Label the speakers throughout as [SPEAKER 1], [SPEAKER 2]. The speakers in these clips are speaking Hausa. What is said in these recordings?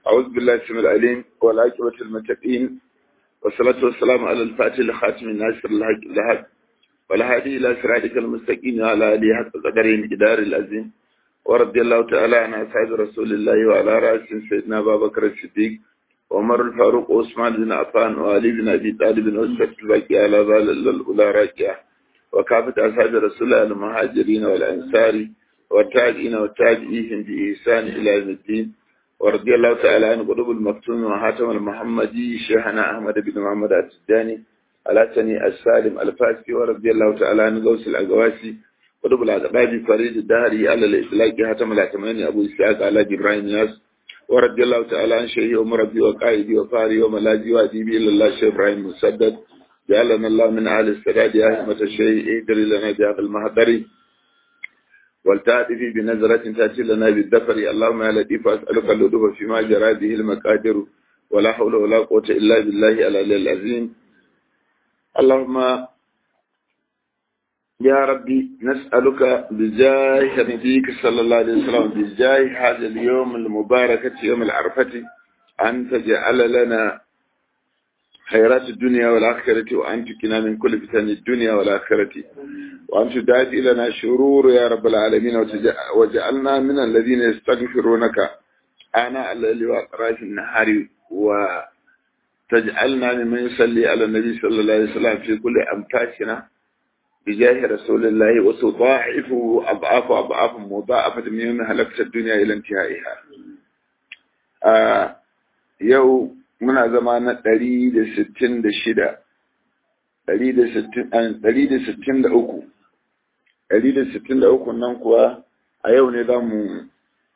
[SPEAKER 1] أعوذ بالله السميع العليم والعاقبة المتقين والصلاة والسلام على الفاتح لخاتم الناصر الحق الحق والهادي إلى صراطك المستقيم وعلى آله حق قدره مقدار العظيم ورضي الله تعالى عن أصحاب رسول الله وعلى رأسهم سيدنا أبا بكر الصديق وعمر الفاروق وعثمان بن عفان وعلي بن أبي طالب وسكت الباقي على ظل الأولى راجعة وكافة أصحاب رسول الله المهاجرين والأنصار والتابعين والتابعين بإحسان إلى يوم الدين ورضي الله تعالى عن قلوب المكتوم وحاتم المحمدي شيخنا أحمد بن محمد التجاني الحسني السالم الفاسي ورضي الله تعالى عن غوث الأقواسي قلوب الأقباب فريد الدهري على الإطلاق حاتم الأتماني أبو إسحاق على إبراهيم ياس ورضي الله تعالى عن شيخي ومربي وقائدي وفاري وملاذي وأديبي إلى الله شيخ إبراهيم مسدد جعلنا الله من أهل السداد يا أهمة الشيء ادري لنا بهذا المهدر والتأتي بنظرة تأتي لنا بالدفر اللهم يا لطيف أسألك اللطف فيما جرى به المقادر ولا حول ولا قوة إلا بالله العلي العظيم اللهم يا ربي نسألك بجاه نبيك صلى الله عليه وسلم بجاه هذا اليوم المبارك يوم العرفة أن تجعل لنا خيرات الدنيا والآخرة وأن تكنا من كل فتن الدنيا والآخرة وأن تدعي لنا شرور يا رب العالمين وجعلنا من الذين يستغفرونك آناء الليل وأطراف النهار وتجعلنا ممن يصلي على النبي صلى الله عليه وسلم في كل أمكاشنا بجاه رسول الله وتضاعف أضعاف أضعاف مضاعفة من يوم هلكت الدنيا إلى انتهائها آه يوم muna zama na ɗari da sittin da shida, ɗari da sittin da uku, ɗari da sittin da uku nan kuwa a yau ne za mu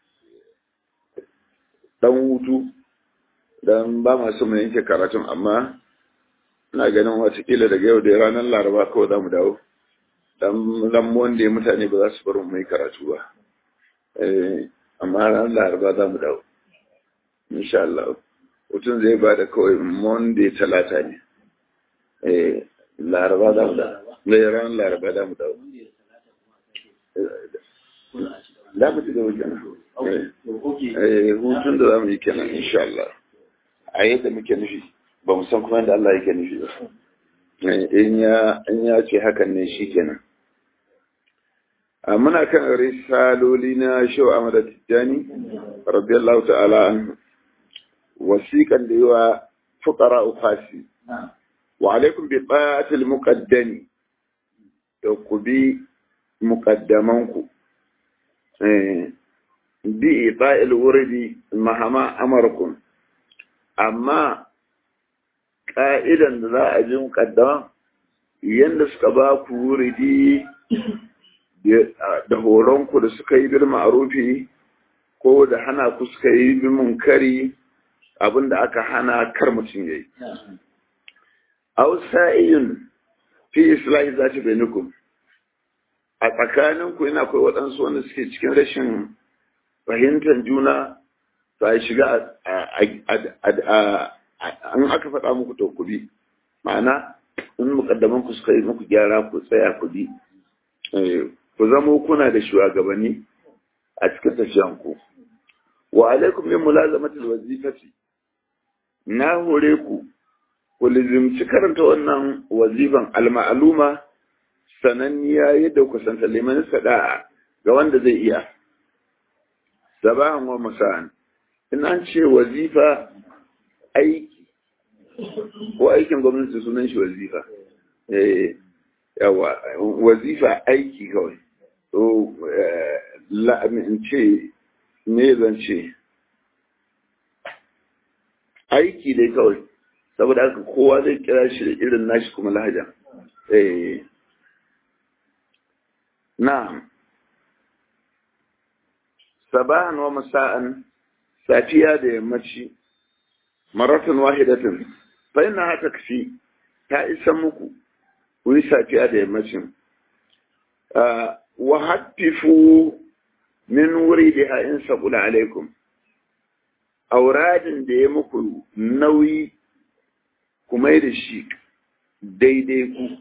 [SPEAKER 1] ɗan hutu don ba masu mu yanke karatun amma ina ganin watakila daga yau da ranar laraba kawai za mu dawo don lambuwan da mutane ba za su bar mu yi karatu ba amma ranar laraba za mu dawo insha Allah mutum zai ba da kawai monday talata ne eh laraba da mu da mai ran laraba da mu da da mu ci gaba kenan eh hutun da zamu yi kenan insha Allah a yadda muke nufi ba mu san kuma yadda Allah yake nufi ba in ya in ya ce hakan ne shi kenan muna kan risaloli na Shehu Ahmad Tijjani radiyallahu ta'ala anhu wasiƙan da yawa fuƙara ufasi wa alaikum bi tsatil muqaddami da ku bi muqaddamanku bi ita'il wurdi mahama amarkum amma ƙa'idan da za a ji muqaddama yanda suka ba ku wuridi da horonku da suka yi bil ma'rufi ko da hana ku suka yi bil munkari abin da aka hana kar mutum ya yi. Ausa'iyun fi islahi za ta benukum. A tsakaninku yana akwai waɗansu wanda suke cikin rashin fahimtar juna ba shiga an aka faɗa muku to ku bi. Ma'ana, in mukaddaman ku suka yi muku gyara ku tsaya ku bi. Ku zamo kuna da shugabanni a cikin tafiyanku. Wa alaikum min mulazamatul wazifati na hore ku ku lizimci karanta wannan wazifan alma'aluma sananniya yadda ku santa liman sada'a ga wanda zai iya sabahan wa masa'an in an ce wazifa aiki ko aikin gwamnati sunan shi wazifa eh yawa wazifa aiki kawai to la in ce me zan ce aiki dai kawai saboda haka kowa zai kira shi da irin nashi kuma lahaja eh na'am sabahan wa masa'an safiya da yammaci maratan wahidatan fa inna ha takfi ta isa muku ku yi safiya da yammacin wa hattifu min wuri da in sabula alaikum auradin da ya muku nauyi kuma da shi daidai ku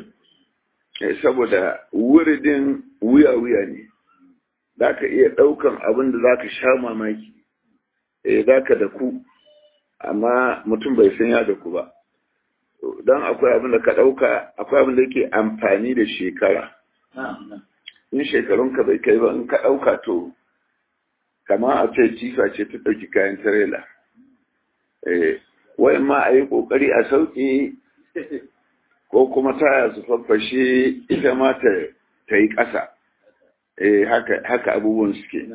[SPEAKER 1] saboda wuridin wuya-wuya ne za ka iya ɗaukan abin da za ka sha mamaki eh zaka da ku amma mutum bai san ya da ku ba don akwai abin da ka ɗauka akwai abin da yake amfani da shekara in shekarunka bai kai ba in ka ɗauka to kama a ce cifa ce ta ɗauki kayan tirela wai ma a yi ƙoƙari a sauƙi ko kuma taya su faffashe ita ma ta yi ƙasa haka abubuwan suke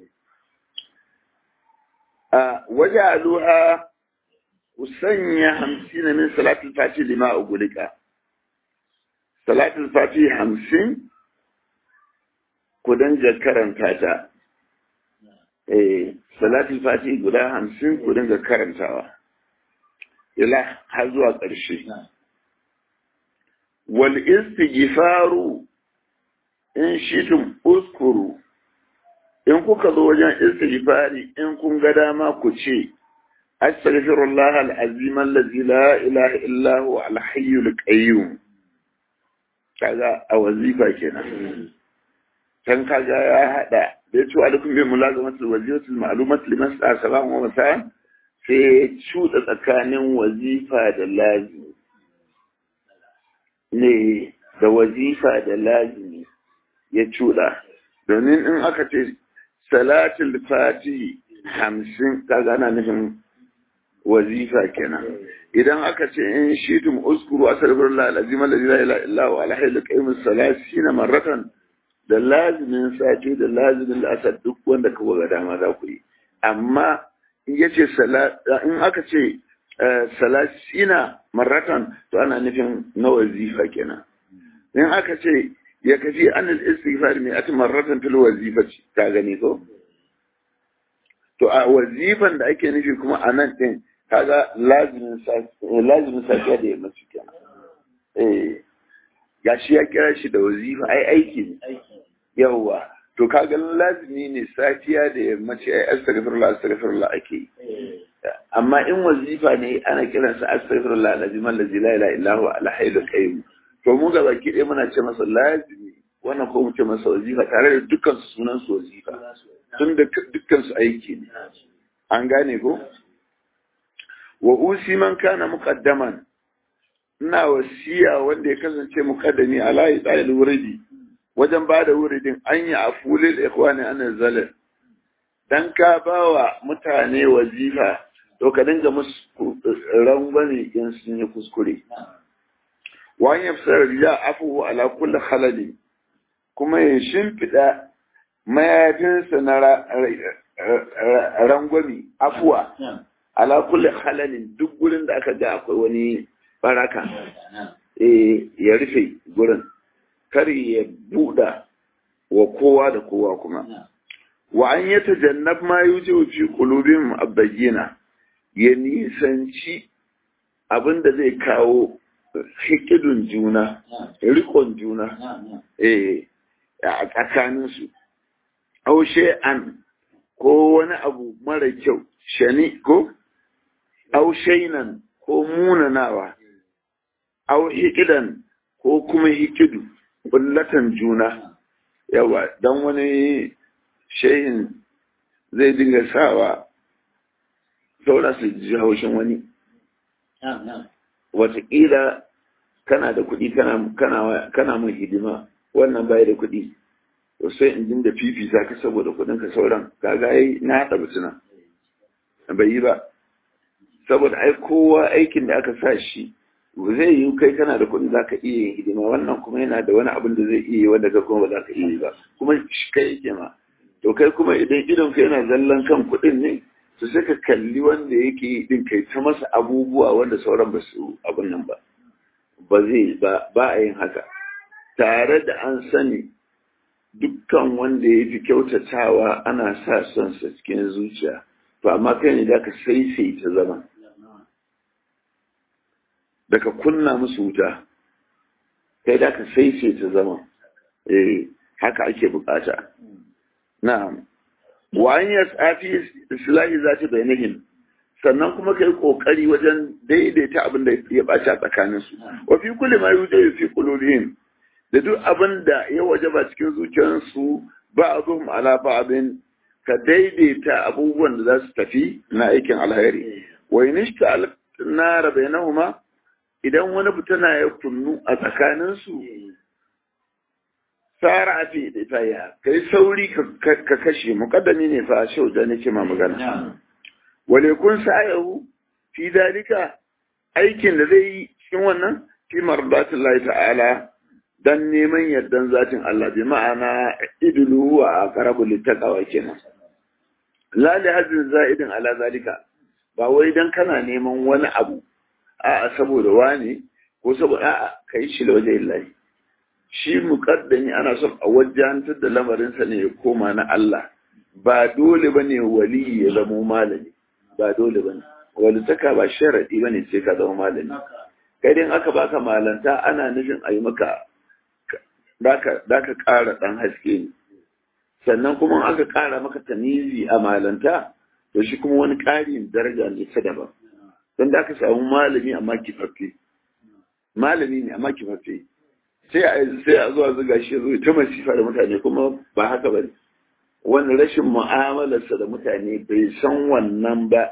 [SPEAKER 1] a waje aluha sanya hamsin min salatul fati lima ugulika salatul fati hamsin ku dinga karanta ta eh salatul fati guda hamsin ku dinga karantawa ila har zuwa ƙarshe wal istighfaru in shitum uskuru in kuka zo wajen istighfari in kun ga dama ku ce astaghfirullah al-azim allazi la ilaha illa huwa al-hayyul qayyum kaga a wazifa kenan can kaga ya hada da ya ce alaikum bi mulazamatul wazifatul ma'lumat liman sa'a salam wa masa sai ya cuɗa tsakanin wazifa da lazimi ne da wazifa da lazimi ya cuɗa domin in aka ce salatul fati hamsin kaga ana nufin wazifa kenan idan aka ce in shitum uskuru astaghfirullah alazim alladhi la ilaha illa huwa alhayyul qayyum salasina marratan da lazimin sati da lazimin la'asar duk wanda ka ga dama za ku yi amma in yace in aka ce salasina marratan to ana nufin na wazifa kenan in aka ce ya kafi an al-istighfar mai ati marratan fil wazifati ka gani ko to a wazifan da ake nufi kuma a nan din kaga lazimin lazimin safiya da yamma kenan eh gashi ya kira shi da wazifa ai aiki ne yawwa to kaga lazimi ne safiya da yammaci ai astaghfirullah astaghfirullah ake amma in wazifa ne ana kiransa astaghfirullah alazim allazi la ilaha illa huwa alhayyul qayyum to mu ga baki ɗaya muna ce masa lazimi wannan ko mu ce masa wazifa tare da dukkan su sunan su wazifa tun da dukkan su aiki ne an gane ko wa usi man kana muqaddaman ina wasiya wanda ya kasance muqaddami ala idal wuridi wajen ba da wuridin an yi a fulil ikhwani an zalal dan ka bawa mutane wazifa to ka dinga musu rangwame in sun yi kuskure wa an yafsar riya afu ala kulli khalali kuma ya shimfida mayafinsa na rangwami afuwa ala kulli halalin duk gurin da aka ga akwai wani baraka eh ya rufe gurin kar ya buɗa wa kowa da kowa kuma wa an yi tajannab ma yuji fi qulubihim abayyina ya nisanci abin da zai kawo hikidun juna rikon juna eh a tsakaninsu aushe an ko wani abu mara kyau shani ko aushainan ko munanawa au hikidan ko kuma hikidu bullatan juna yawa don wani shehin zai dinga sawa saura su ji haushin wani wataƙila kana da kuɗi kana mun hidima wannan bai da kuɗi to sai in dinga fifita ka saboda kuɗin ka sauran kaga ai na haɗa mutuna bai yi ba saboda ai kowa aikin da aka sa shi zai yi kai kana da kuɗi zaka iya yin hidima wannan kuma yana da wani abin da zai iya yi wanda ka kuma ba za ka iya yi ba kuma shi kai yake ma to kai kuma idan idon ka yana zallan kan kuɗin ne to sai ka kalli wanda yake yi din kai ta masa abubuwa wanda sauran ba su abin nan ba ba zai ba ba a yin haka tare da an sani dukkan wanda ya fi kyautatawa ana sa son sa cikin zuciya to amma kai ne da ka saisaita zama da ka kunna musu wuta kai da ka saisaita zama eh haka ake bukata na'am wa an yasafi islahi zati bainihim sannan kuma kai kokari wajen daidaita abin da ya baci a tsakanin su wa fi kulli ma yujadu fi qulubihim da duk abin da ya wajaba cikin zuciyarsu ba'dhum ala ba'din ka daidaita abubuwan da za su tafi na aikin alheri wa inishta nara bainahuma idan wani fitina ya kunnu a tsakaninsu sara a fi da ya kai sauri ka kashe mukaddami ne fa shau da nake ma magana wale kun sa'ayahu fi dalika aikin da zai yi cikin wannan fi mardatullahi ta'ala dan neman yardan zatin Allah bi ma'ana idulu wa aqrabu littaqwa kenan la li hazin za'idin ala zalika ba wai dan kana neman wani abu a'a saboda wani ko saboda a'a kai shi waje illahi shi muqaddami ana son a wajantar da lamarin sa ne ya koma na Allah ba dole bane wali ya zama malami ba dole bane walitaka ba sharadi bane sai ka zama malami kai dai aka baka malanta ana nufin a yi maka da ka ƙara ɗan haske ne sannan kuma aka ƙara maka tamizi a malanta to shi kuma wani ƙarin daraja ne ta daban don da aka samu malami amma kifaffe malami ne amma kifaffe sai a sai a zuwa zuga shi zo ta masifa da mutane kuma ba haka ba ne wani rashin mu'amalarsa da mutane bai san wannan ba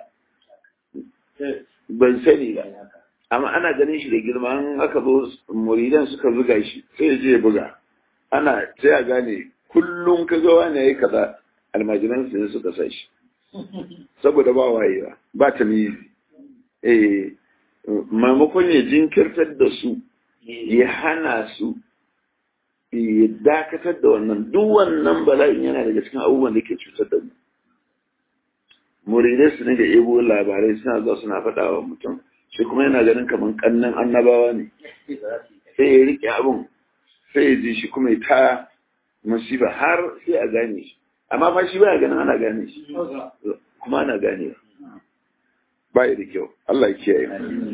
[SPEAKER 1] ban sani ba amma ana ganin shi da girma an aka zo muridan suka buga shi sai ya je ya buga ana sai a gane kullum ka ga wani yayi kaza almajiran su ne suka sa shi saboda ba wayewa ba ta mizi eh maimakon ya jinkirtar da su ya hana su ya dakatar da wannan duk wannan bala'in yana daga cikin abubuwan da ke cutar da mu muridai su ne da ebo labarai suna zuwa suna faɗa wa mutum shi kuma yana ganin kamar kannan annabawa ne sai ya rike abin sai ya ji shi kuma ya ta musiba har sai a gane shi amma fa shi baya ganin ana gane shi kuma ana gane ba ya da kyau Allah ya kiyaye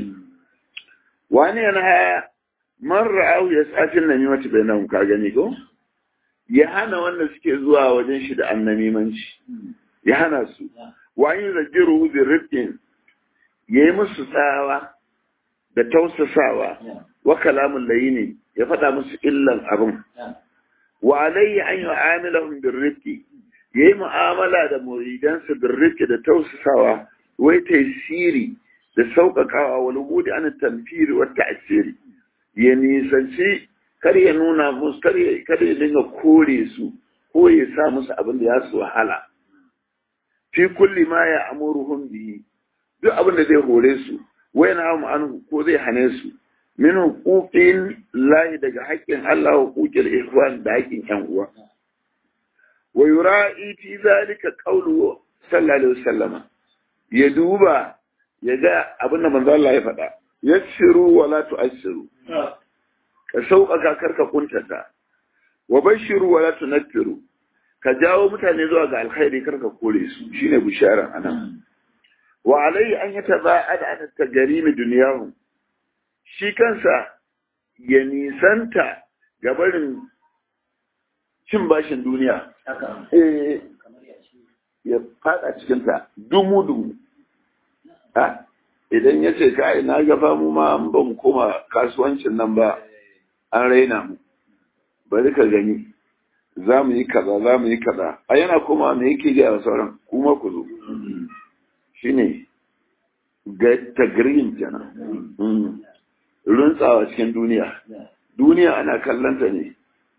[SPEAKER 1] wani yana haya man ra'ahu ya tsafin namimati bai nan ka gani ko ya hana wanda suke zuwa wajen shi da annamimanci ya hana su wani zagiru bi rifkin ya yi musu tsawa da tausasawa wa kalamun layini ya faɗa musu illan abin wa alayhi an yi amilahun birrifki ya yi mu'amala da muridansa birrifki da tausasawa wai taisiri da sauƙaƙawa wani gudu ana tamfiri wata asiri ya nisanci kar ya nuna musu kar ya dinga kore su ko ya sa musu abin da ya su wahala fi kulli ma ya amuruhum bihi duk abin da zai hore su wai na mu an ko zai hane su min huquqin lahi daga haƙƙin Allah huquqil ihwan da haƙƙin ƴan uwa wa yura'i fi zalika qawlu sallallahu alaihi wasallama ya duba ya ga abin da manzo Allah ya faɗa yassiru wa la tu'assiru ka sauƙaƙa karka kuntata wa bashiru wa la tunaffiru ka jawo mutane zuwa ga alkhairi karka kore su shine bishara anan wa alai an yi taba'ad an tagarimi duniyahu shi kansa ya nisanta ga barin cin bashin duniya eh ya fada cikin ta dumu dumu ha idan ya ce kai na gaba mu ma an ban koma kasuwancin nan ba an raina mu bari ka gani za mu yi kaza za mu yi kaza a yana koma me yake gaya sauran kuma ku zo shine ga tagrin kenan runtsawa cikin duniya duniya ana kallanta ne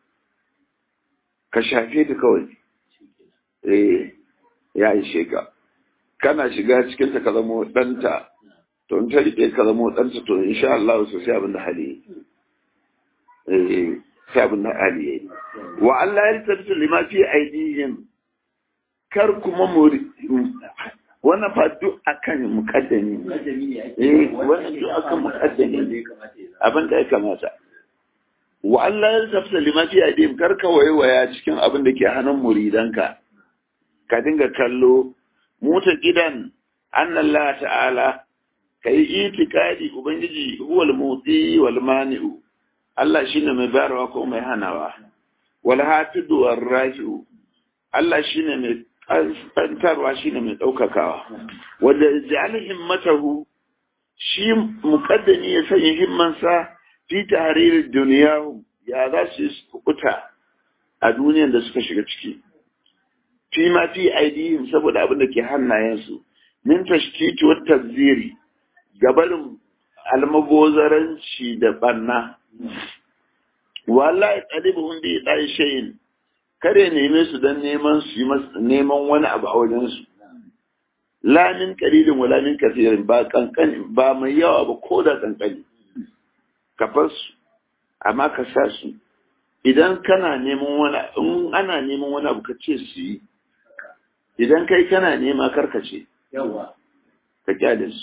[SPEAKER 1] ka shafe ta kawai eh ya ishe ka kana shiga cikin ta ka zamo ɗanta to in ta rike ka zamo ɗanta to insha Allah su sai abin da hali eh sai abin da hali yayi wa Allah ya tabbata lima fi aidihim kar kuma mu wannan fa duk akan mukaddami eh wannan duk akan mukaddami abin da ya kamata wa Allah ya tafsa lima fi adim kar ka waiwaya cikin abin da ke hannun muridanka ka dinga kallo muta gidan annallah ta'ala kai itikadi ubangiji huwal muti wal mani'u Allah shine mai bayarwa ko mai hanawa wal hatidu war raji'u Allah shine mai kantarwa shine mai daukakawa wanda ja'al himmatahu shi muqaddami ya sanya himmansa fi tahririr duniya ya za su kukuta a duniyar da suka shiga ciki fi ma fi aidihim saboda abin da ke hannayensu min tashtiti wa taziri gabarin almabozaranci da banna wallahi talibuhum bi dai shayin kare neme su dan neman su yi neman wani abu a wajen su la min qalilin wala min kathirin ba kankani ba mai yawa ba ko da kankani ka bar su amma ka sa su idan kana neman wani in ana neman wani abu ka ce su yi idan kai kana nema karkace
[SPEAKER 2] yawa
[SPEAKER 1] ka kyale su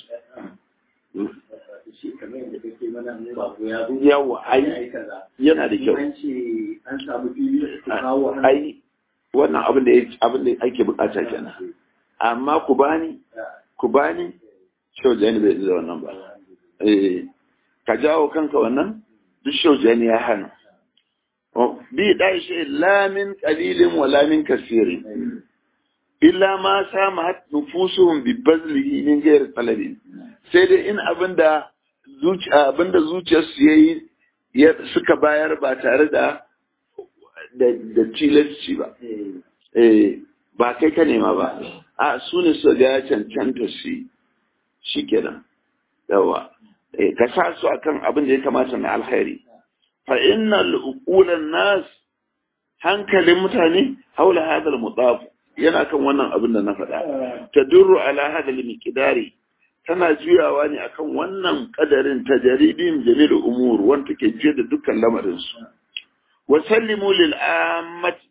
[SPEAKER 2] shi kamar yadda kake mana mu ba ko ya zo
[SPEAKER 1] yawa ai
[SPEAKER 2] ai kaza
[SPEAKER 1] yana da kyau
[SPEAKER 2] an ce an samu fili ku kawo hannu
[SPEAKER 1] ai wannan abin da ya- abin da ake bukata kenan amma ku bani ku bani shaujani bai da wannan ba eh ka jawo kanka wannan duk shaujani ya hana Oh, bi dai shi la min qalilin wa la min kasirin illa ma sama nufusuhum bi bazlihi min ghairi talabin sai dai in abinda zuciya abinda zuciyarsu yayi ya suka bayar ba tare da da da tilasci ba eh ba kai ka nema ba a su ne su ga ya cancanta su yi shikenan yawa eh ka sa su akan abin da ya kamata na alkhairi fa innal uqulan nas hankalin mutane haula hadal mudaf yana kan wannan abin da na faɗa tadurru ala hadal miqdari tana juyawa ne akan wannan kadarin tajaribin jamil umur wanda take jiya da dukkan lamarin su wa sallimu lil ammati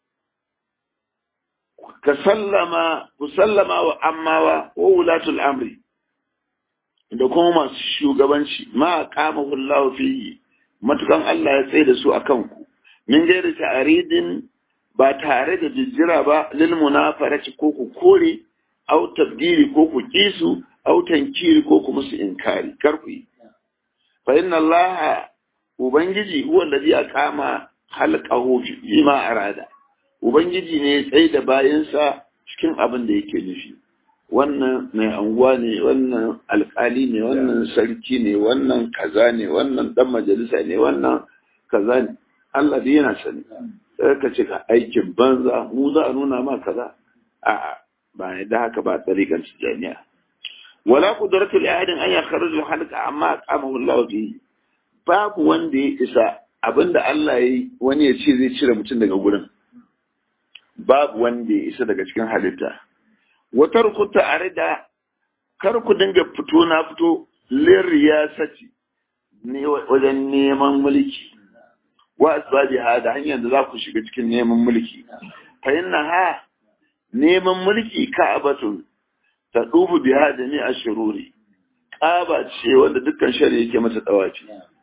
[SPEAKER 1] ka sallama ku sallama wa ammawa wa wulatul amri da kuma masu shugabanci ma qamahu Allah fihi matukan Allah ya tsaye da su akan ku min gairi ta'aridin ba tare da jijjira ba lil munafarati ko ku kore au tabdiri ko ku kisu au tankiri ko ku musu inkari kar ku yi fa inna Allah ubangiji huwa alladhi aqama halqahu fi ma arada ubangiji ne ya tsaye da bayansa cikin abin da yake nufi wannan mai anguwa ne wannan alkali ne wannan sarki ne wannan kaza ne wannan dan majalisa ne wannan kaza ne Allah dai yana sani sai ka ce ka aikin banza mu za a nuna ma kaza a'a ba ne da haka ba tsarikan tijaniya wala qudratu li ahadin an yakhruju halqa amma qamahu Allah fi babu wanda ya isa abinda Allah yayi wani ya ce zai cire mutum daga gurin babu wanda ya isa daga cikin halitta wata rukuta a da kar ku dinga fito na fito lirriyasati ne wajen neman mulki wa asbabi ha da hanyar da za ku shiga cikin neman mulki fa inna ha neman mulki ka'abatun ta dubu biha da ni ashururi kaba ce wanda dukkan shari'a yake mata tsawaci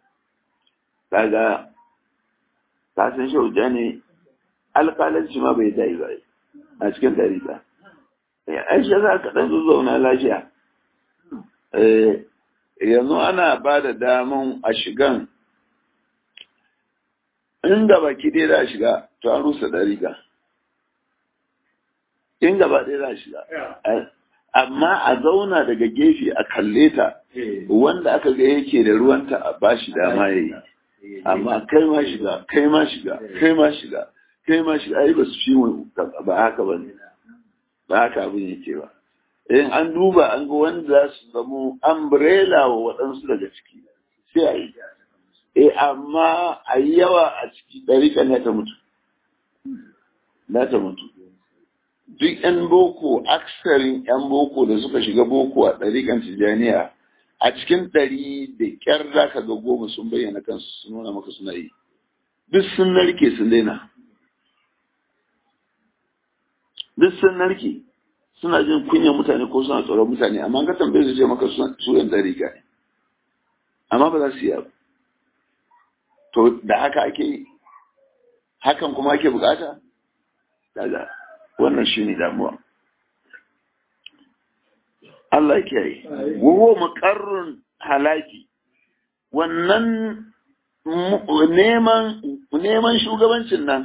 [SPEAKER 1] kaga ka san shauja ne alƙalanci ma bai dai ba a cikin dariƙa aisha za ka ɗan zauna lafiya yanzu ana ba da daman a shigan in gaba ki dai za a shiga to an rusa dariƙa in gaba ɗaya za a shiga amma a zauna daga gefe a kalle ta wanda aka ga yake da ruwanta a bashi dama ya yi amma kai ma shiga kai ma shiga kai ma shiga kai ma shiga ai ba su fi ba haka ba ne ba haka abin yake ba in an duba an ga wanda za su zamo umbrella wa waɗansu daga ciki sai a yi eh amma a yi yawa a ciki ɗariƙa na ta mutu na ta mutu duk 'yan boko aksarin 'yan boko da suka shiga boko a ɗariƙan tijjaniya a cikin ɗari da ƙyar za ka ga goma sun bayyana kansu sun nuna maka suna yi duk sun narke sun daina duk sun narke suna jin kunyar mutane ko suna tsoron mutane amma ka tambaye su ce maka su yan ɗariƙa ne amma ba za su yi to da haka ake yi hakan kuma ake bukata daga wannan shi ne damuwa Allah ya kiyaye wuhu muqarrun halaki wannan neman neman shugabancin nan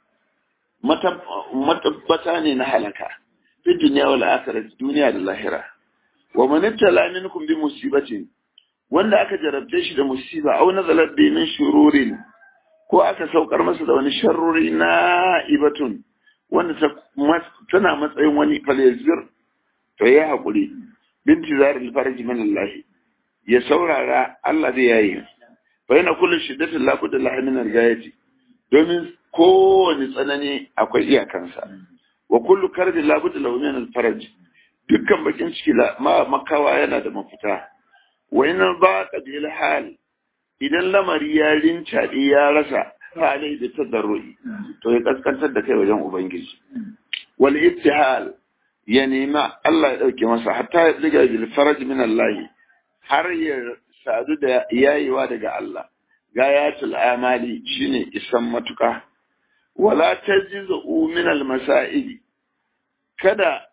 [SPEAKER 1] matabbata ne na halaka fi duniya wal akhirah duniya da lahira wa man ibtala minkum bi musibatin wanda aka jarabce shi da musiba aw nazalat bi min shururin ko aka saukar masa da wani sharruri na ibatun wanda ta tana matsayin wani falezir to ya haƙuri binti zarar farji min Allah ya saurara Allah zai yayi fa yana kullu shiddatin la budda lahi min al-gayati domin kowane tsanani akwai iyakansa wa kullu karbin la budda lahu min al-faraj dukkan bakin ciki ma makawa yana da mafita wa in ba qabil hal idan lamari ya rincaɗe ya rasa halai da tadarrui to ya kaskantar da kai wajen ubangiji wal ittihal ya nema Allah ya dauke masa hatta ya diga bil faraj min Allah har ya sadu da yayewa daga Allah gayatul amali shine isan matuka wala tajizu min al masail kada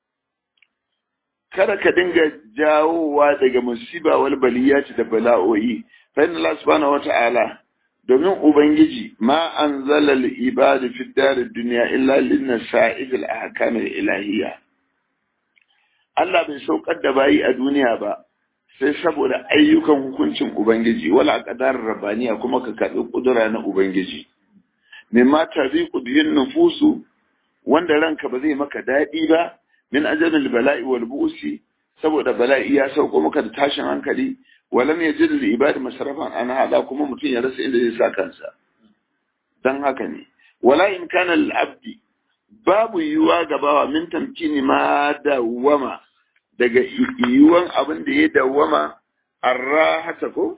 [SPEAKER 1] kada ka dinga jawowa daga musiba wal baliyati da bala'o'i fa inna Allah subhanahu wata'ala domin ubangiji ma anzala al ibadi fi dar dunya illa lin sa'id al ahkam al ilahiyya Allah bai saukar da bayi a duniya ba sai saboda ayyukan hukuncin ubangiji wala qadar rabbaniya kuma ka karbi kudura na ubangiji mimma taziqu bihin nufusu wanda ranka ba zai maka daɗi ba min ajalil bala'i wal bu'si saboda bala'i ya sauko maka da tashin hankali walam yajid lil ibad masrafan an hada kuma mutum ya rasa inda zai sa kansa dan haka ne wala in kana lil abdi babu yiwuwa gabawa min tamkini ma dawama daga yiwuwan abin da ya dawama arrahata ko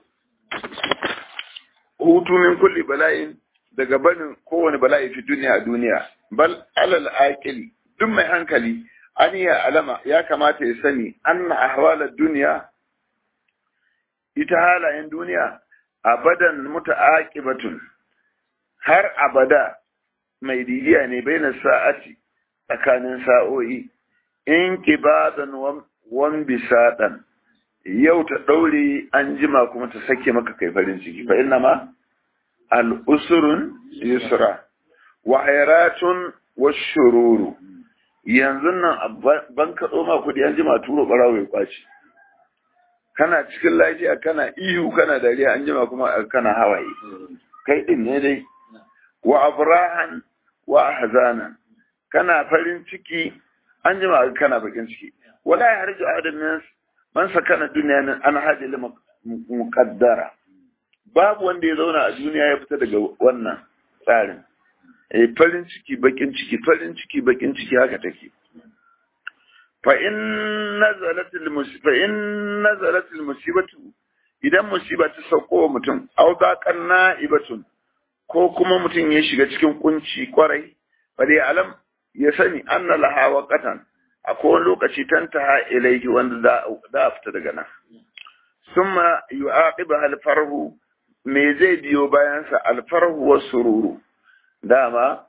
[SPEAKER 1] hutu min kulli bala'in daga barin kowane bala'i fi duniya a duniya bal alal aqili duk mai hankali an ya alama ya kamata ya sani anna ahwalar duniya ita halayen duniya abadan muta'aqibatun har abada mai didiya ne baina sa'ati tsakanin sa'o'i in kibadan wan bisadan yau ta daure an jima kuma ta sake maka kai farin ciki fa inna ma al usrun yusra wa hayratun washururu yanzu nan ban kaɗo ma kuɗi an jima turo ɓarawo ya kwace kana cikin lafiya kana ihu kana dariya an jima kuma kana hawaye kai ɗin ne dai wa abrahan wa ahzanan kana farin ciki an jima kana bakin ciki wala ya harju adam min man sakana duniya nan an hadi lima muqaddara babu wanda ya zauna a duniya ya fita daga wannan tsarin eh farin ciki bakin ciki farin ciki bakin ciki haka take fa in nazalat al musiba in nazalat al musibatu idan musiba ta sauko wa mutum aw daqan na'ibatun ko kuma mutum ya shiga cikin kunci kwarai fa dai alam ya sani anna laha waqatan akwai wani lokaci tantaha ilaihi wanda za a fita daga nan summa yu'aqiba al farhu me zai biyo bayansa al farhu was sururu dama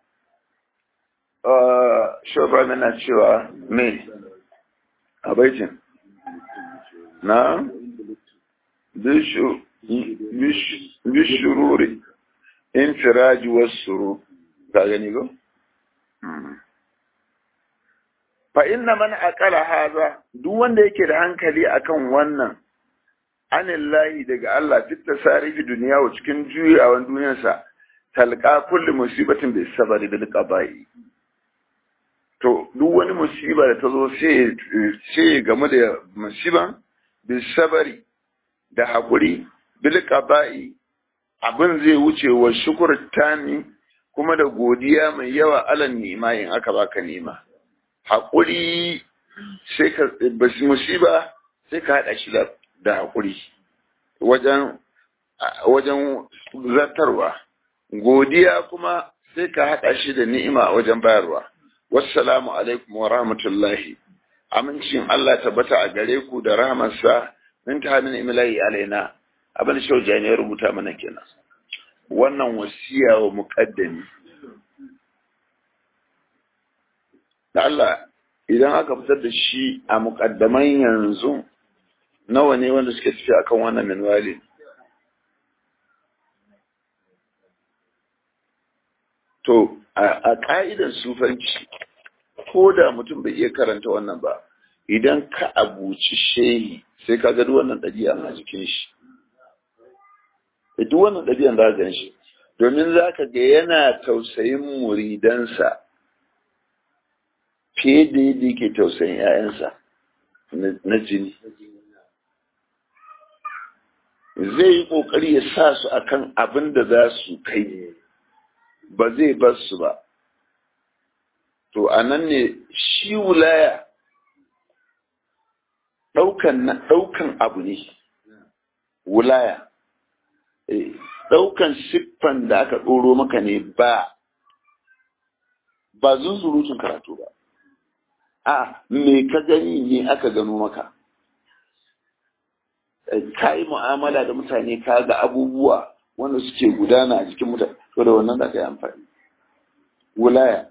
[SPEAKER 1] shoba yana cewa me a baitin na bishururi infiraji wasu ka gani go? fa inna man aqala haza duk wanda yake da hankali akan wannan anillahi daga Allah fit tasarifi duniya wa cikin juyawan duniyarsa talqa kulli musibatin bi sabari bil qada'i to duk wani musiba da ta zo sai sai game da musiban bi sabari da hakuri bil qada'i abin zai wuce wa shukur tani kuma da godiya mai yawa alan nima in aka baka nima hakuri sai ka musiba sai ka hada shi da hakuri wajen wajen zartarwa godiya kuma sai ka haɗa shi da ni'ima wajen bayarwa. Wassalamu alaikum wa rahmatullahi. Amincin Allah tabbata a gare ku da rahmarsa min ta hannun imilahi alaina. Abin shauja ne ya rubuta mana kenan. Wannan wasiya wa muƙaddami. Da Allah idan aka fitar da shi a muƙaddaman yanzu nawa ne wanda suke tafi akan wannan minwali. To, a ƙa'idar sufanci, ko da mutum bai iya karanta wannan ba, idan ka abuci shehi sai ka gado wannan ɗabi'a a jikin shi. Duk wannan ɗabi'an za gan shi, domin za ka ga yana tausayin muridansa, fiye da yadda yake tausayin 'ya'yansa na jini zai yi ƙoƙari ya sa su akan abin da za su kai ba zai bar su ba to a nan ne shi wulaya ɗaukan abu ne wulaya ɗaukan siffan da aka ɗoro maka ne ba ba zunzurutun karatu ba a me ka gani ne aka gano maka ka yi mu'amala da mutane ka ga abubuwa wanda suke gudana a jikin mutane to da wannan da ka yi amfani wulaya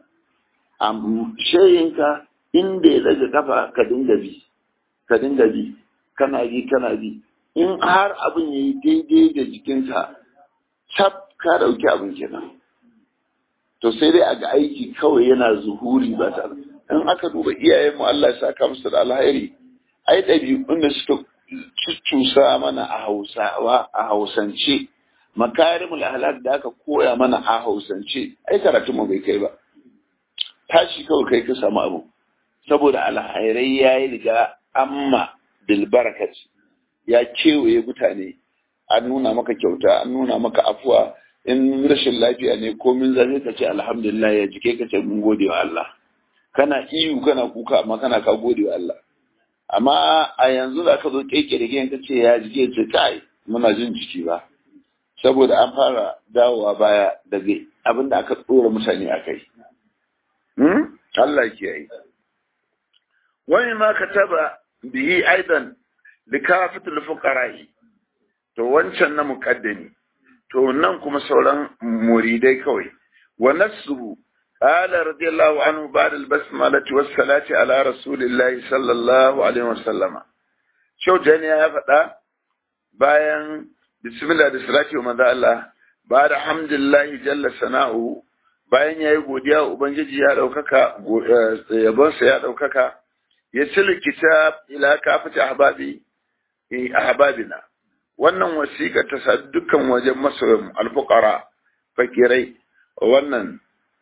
[SPEAKER 1] shayinka inda ya daga kafa ka dinga bi ka dinga bi kana bi kana bi in har abin ya yi daidai da jikinka cap ka dauki abin kenan to sai dai a ga aiki kawai yana zuhuri ba tare in aka duba iyayenmu Allah ya saka musu da alheri ai ɗabi'un da suka cucusa mana a hausawa a hausance makarimul ahlak da aka koya mana a hausance ai karatun mu bai kai ba tashi kawai kai ka samu abu saboda alhairai ya yi riga amma bilbarakat ya kewaye mutane an nuna maka kyauta an nuna maka afuwa in rashin lafiya ne komin zafi ka ce alhamdulillah ya jike ka ce mun gode wa Allah kana iyu kana kuka amma kana ka gode wa Allah amma a yanzu da ka zo keke da ka ce ya jike ce kai muna jin jiki ba saboda an fara dawowa baya daga abin da aka tsora mutane a kai Allah ke yi wani ma ka taba bihi aidan da kafatul fuqara'i to wancan na muqaddami to nan kuma sauran muridai kawai wa nasuhu qala radiyallahu anhu ba'da al-basmalati was-salati ala rasulillahi sallallahu alaihi wasallama shau jani ya faɗa bayan bismillah da salati wa manzo Allah ba da hamdulillahi jalla sana'u bayan yayi godiya ubangiji ya daukaka yabonsa ya daukaka ya cili kitab ila kafati ahbabi ahbabina wannan wasiƙa ta sa dukkan wajen masoyan alfuqara fakirai wannan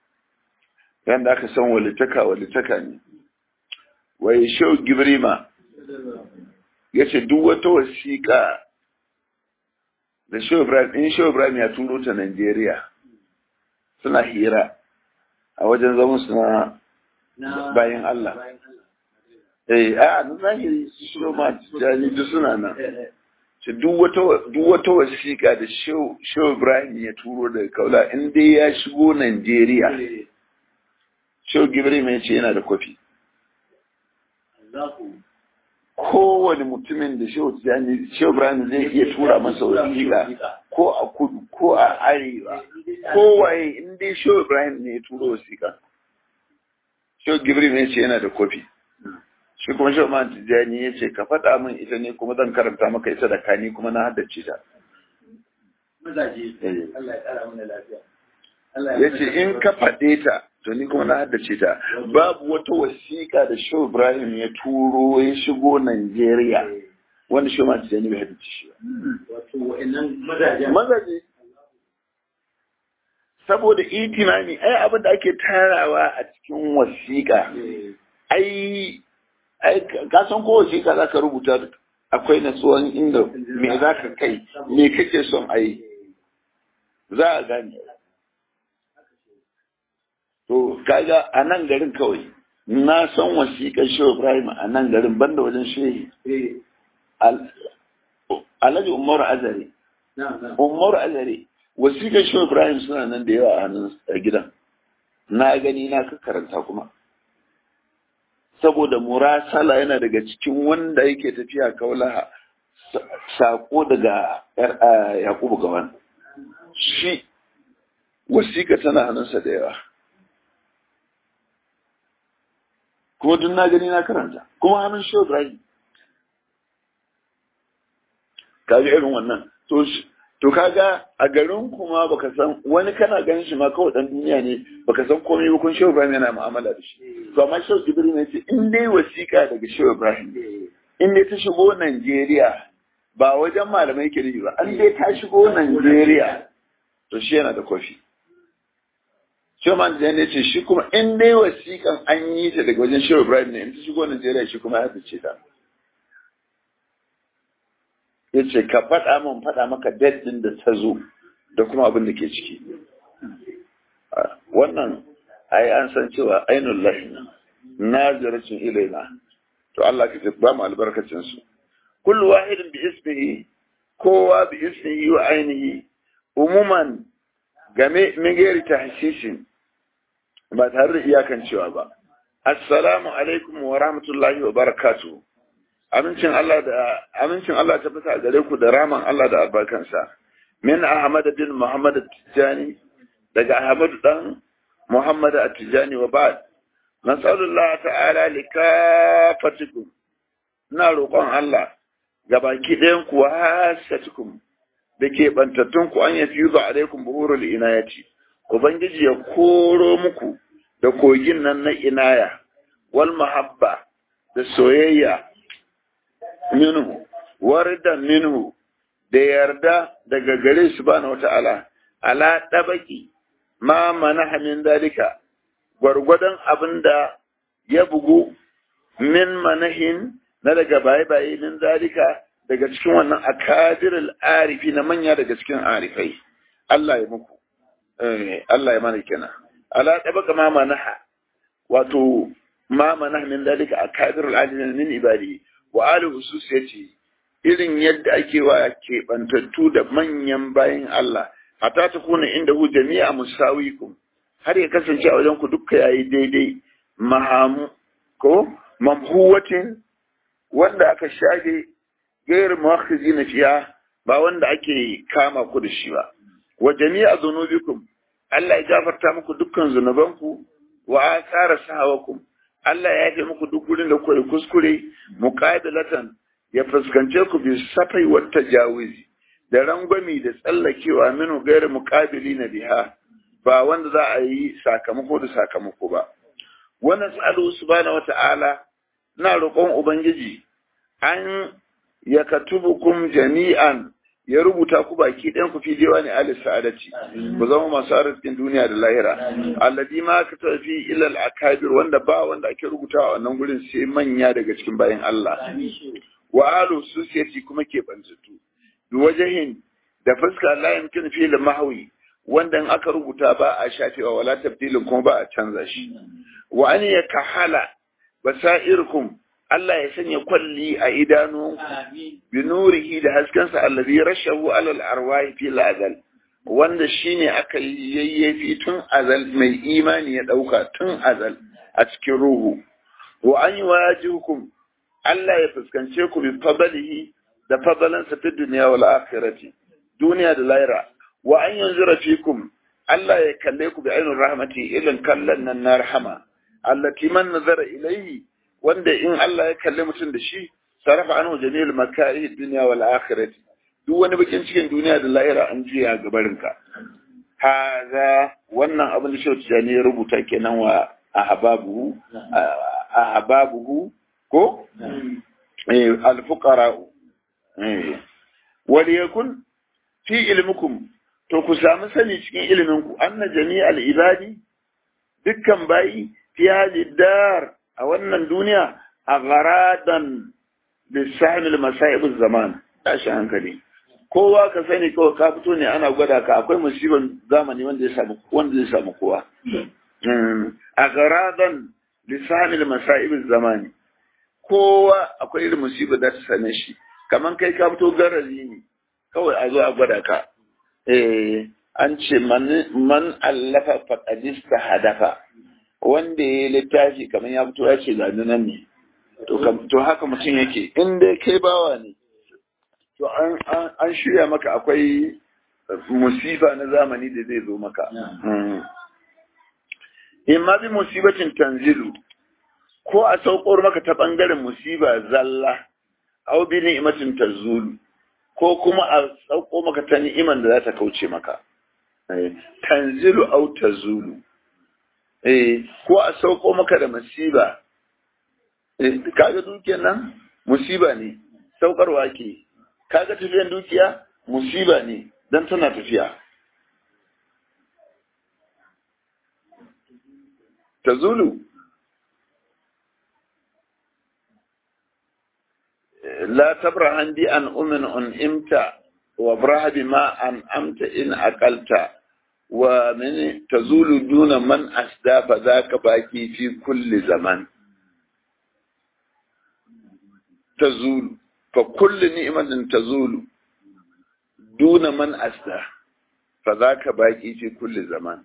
[SPEAKER 1] yanda aka san walitaka walitaka ne wai shau gibrima yace duk wata wasiƙa da Shehu Ibrahim in Shehu Ibrahim ya turo ta Najeriya suna hira a wajen zaman su na bayan Allah. Eh, a na zahiri su Shehu ma jani duk suna nan. Ce duk wata wasiƙa da Shehu Ibrahim ya turo daga kaula in dai ya shigo Najeriya. Shehu Ibrahim ya ce yana da kwafi. kowane mutumin da shehu tijjani shehu ibrahim zai iya tura masa wasiƙa ko a kudu ko a arewa kowaye in dai shehu ibrahim ne ya tura wasiƙa shehu gibril ne ce yana da kofi shi kuma shehu man tijjani ya ce ka faɗa min ita ne kuma zan karanta maka ita da kani kuma na haddace ta
[SPEAKER 2] Mazaje, Allah ya ƙara mana lafiya.
[SPEAKER 1] ya ce in ka faɗe ta to ni kuma na haddace ta babu wata wasiƙa da Shehu Ibrahim ya turo ya shigo Najeriya wanda Shehu ma Tijjani bai haddace shi ba.
[SPEAKER 2] Wato wa'annan mazajen.
[SPEAKER 1] Mazaje saboda itimami ai abin da ake tarawa a cikin wasiƙa ai ai ka san ko wasiƙa za ka rubuta akwai natsuwan inda me za ka kai me kake son a yi za a gane to kaga a nan garin kawai na san wasiƙar shehu ibrahim a nan garin banda wajen shehi alhaji umaru azare umaru azare wasiƙar shehu ibrahim suna nan da yawa a hannun gidan na gani na ka karanta kuma saboda murasala yana daga cikin wanda yake tafiya kaulaha sako daga yakubu gawan shi wasiƙa tana hannunsa da yawa kuma duk na gani na karanta kuma hannun shi Ibrahim kaga irin wannan to to kaga a garin kuma baka san wani kana ganin shi ma kawai dan duniya ne baka san komai ba kun Shehu Ibrahim yana mu'amala da shi to amma Shehu Jibril ne ce in dai wasiƙa daga Shehu Ibrahim in dai ta shigo Najeriya ba wajen malamai ke ba an dai ta shigo Najeriya to shi yana da kofi Shoman da ya ce shi kuma in dai wasiƙan an yi ta daga wajen Shehu Ibrahim ne in ta shigo Najeriya shi kuma ya fice ta. Ya ce ka faɗa min faɗa maka date ɗin da ta zo da kuma abin da ke ciki. Wannan ai an san cewa ainul lahi na zaracin ilaina. To Allah ka ba mu albarkacin su. Kullu wahidin bi ismihi kowa bi ismihi wa ainihi umuman game min gairi tahsishin ba tare da iyakan cewa ba. Assalamu alaikum wa rahmatullahi wa barakatu. Amincin Allah da amincin Allah ta fita gare ku da raman Allah da albarkansa. Min Ahmad bin Muhammad Tijani daga Ahmad dan Muhammad Tijani wa ba'd. Nasallallahu ta'ala likafatikum. Ina roƙon Allah ga baki ɗayan ku wasatukum da ke bantattun ku an yafi yuzu alaikum buhurul inayati. Ubangiji ya koro muku da kogin nan na inaya, wal mahabba da soyayya minhu, warda minhu da yarda daga gare su ba na wata'ala, ala ɗabaki ma mana min dalika, gwargwadon abin da ya bugu min manahin na daga baye-baye min dalika daga cikin wannan akadirul arifi na manya daga cikin arifai. Allah ya muku. Allah ya mana kenan ala tabaka ma manaha wato ma manaha min dalika akadir al-adil min ibadi wa ali hususiyati irin yadda ake wa ke bantattu da manyan bayin Allah hatta ta kuna inda hu jami'a musawikum har ya kasance a wajen ku dukka yayi daidai mahamu ko mamhuwatin wanda aka shage gairu muakhizina fiya ba wanda ake kama ku da shi ba wa jami'a dhunubikum Allah ya gafarta muku dukkan zunubanku wa asara sahawakum Allah ya yafe muku duk gurin da kuka kuskure muqabilatan ya fuskance ku bi safai wa tajawizi da rangwami da tsallakewa minu gairu muqabilina biha ba wanda za a yi sakamako da sakamako ba wannan tsalo subhanahu wata'ala na roƙon ubangiji an yakatubukum jami'an ya rubuta ku baki ɗayan ku fi ne ali sa'adati ku zama masu arzikin duniya da lahira alladhi ma ka tafi ila al-akabir wanda ba wanda ake rubutawa a wannan gurin sai manya daga cikin bayan Allah wa alu susiyati kuma ke banzutu bi wajahin da fuska la yumkin fi al-mahwi wanda in aka rubuta ba a shafewa wala tabdilin kuma ba a canza shi wa an yakahala basairkum Allah ya sanya kwalli a idanu bi nurihi da haskensa allazi rashahu alal arwahi fi azal wanda shine aka yayyafi tun azal mai imani ya dauka tun azal a cikin ruhu wa an yuwajihukum Allah ya fuskance ku bi fadlihi da fadalansa fi dunya wal akhirati duniya da lahira wa an yanzura fikum Allah ya kalle ku bi ainur rahmati ilan kallan nan na rahama allati man nazara ilayhi wanda in Allah ya kalli mutum da shi sarafa anhu jamil makari dunya wal akhirati duk wani bakin cikin duniya da lahira an juya gabarin ka haza wannan abin da shautu jani ya rubuta kenan wa ahbabuhu ahbabuhu ko eh al fuqara eh wal yakun fi ilmukum to ku samu sani cikin ilimin ku anna jami'al ibadi dukkan bayi fi hadhihi dar a wannan duniya a garadan lissahin masa'ibin zaman tashi hankali kowa ka sani kawai ka fito ne ana gwada ka akwai musibin zamani wanda ya samu wanda zai samu kowa a garadan lissahin masa'ibin zamani kowa akwai irin musibar da ta same shi kaman kai ka fito garari ne kawai a zo a gwada ka eh an ce man allafa faqadista hadafa wanda ya littafi kamar ya fito ya ce gani nan ne to haka mutum yake in dai kai bawa ne to an shirya maka akwai musifa na zamani da zai zo maka in ma bi musibatin tanzilu ko a saukar maka ta bangaren musiba zalla au bi ni'matin tazulu ko kuma a sauko maka ta ni'iman da za ta kauce maka tanzilu au tazulu eh ko a sauko maka da musiba eh kaga dukiyar nan musiba ne saukarwa ke kaga tafiyan dukiya musiba ne dan tana tafiya tazulu la tabrahan bi an umin un imta wa braha bima an amta in aqalta wa min tazulu duna man asda fa zaka baki fi kulli zaman tazulu fa kulli ni'matin tazulu duna man asda fa zaka baki fi kulli zaman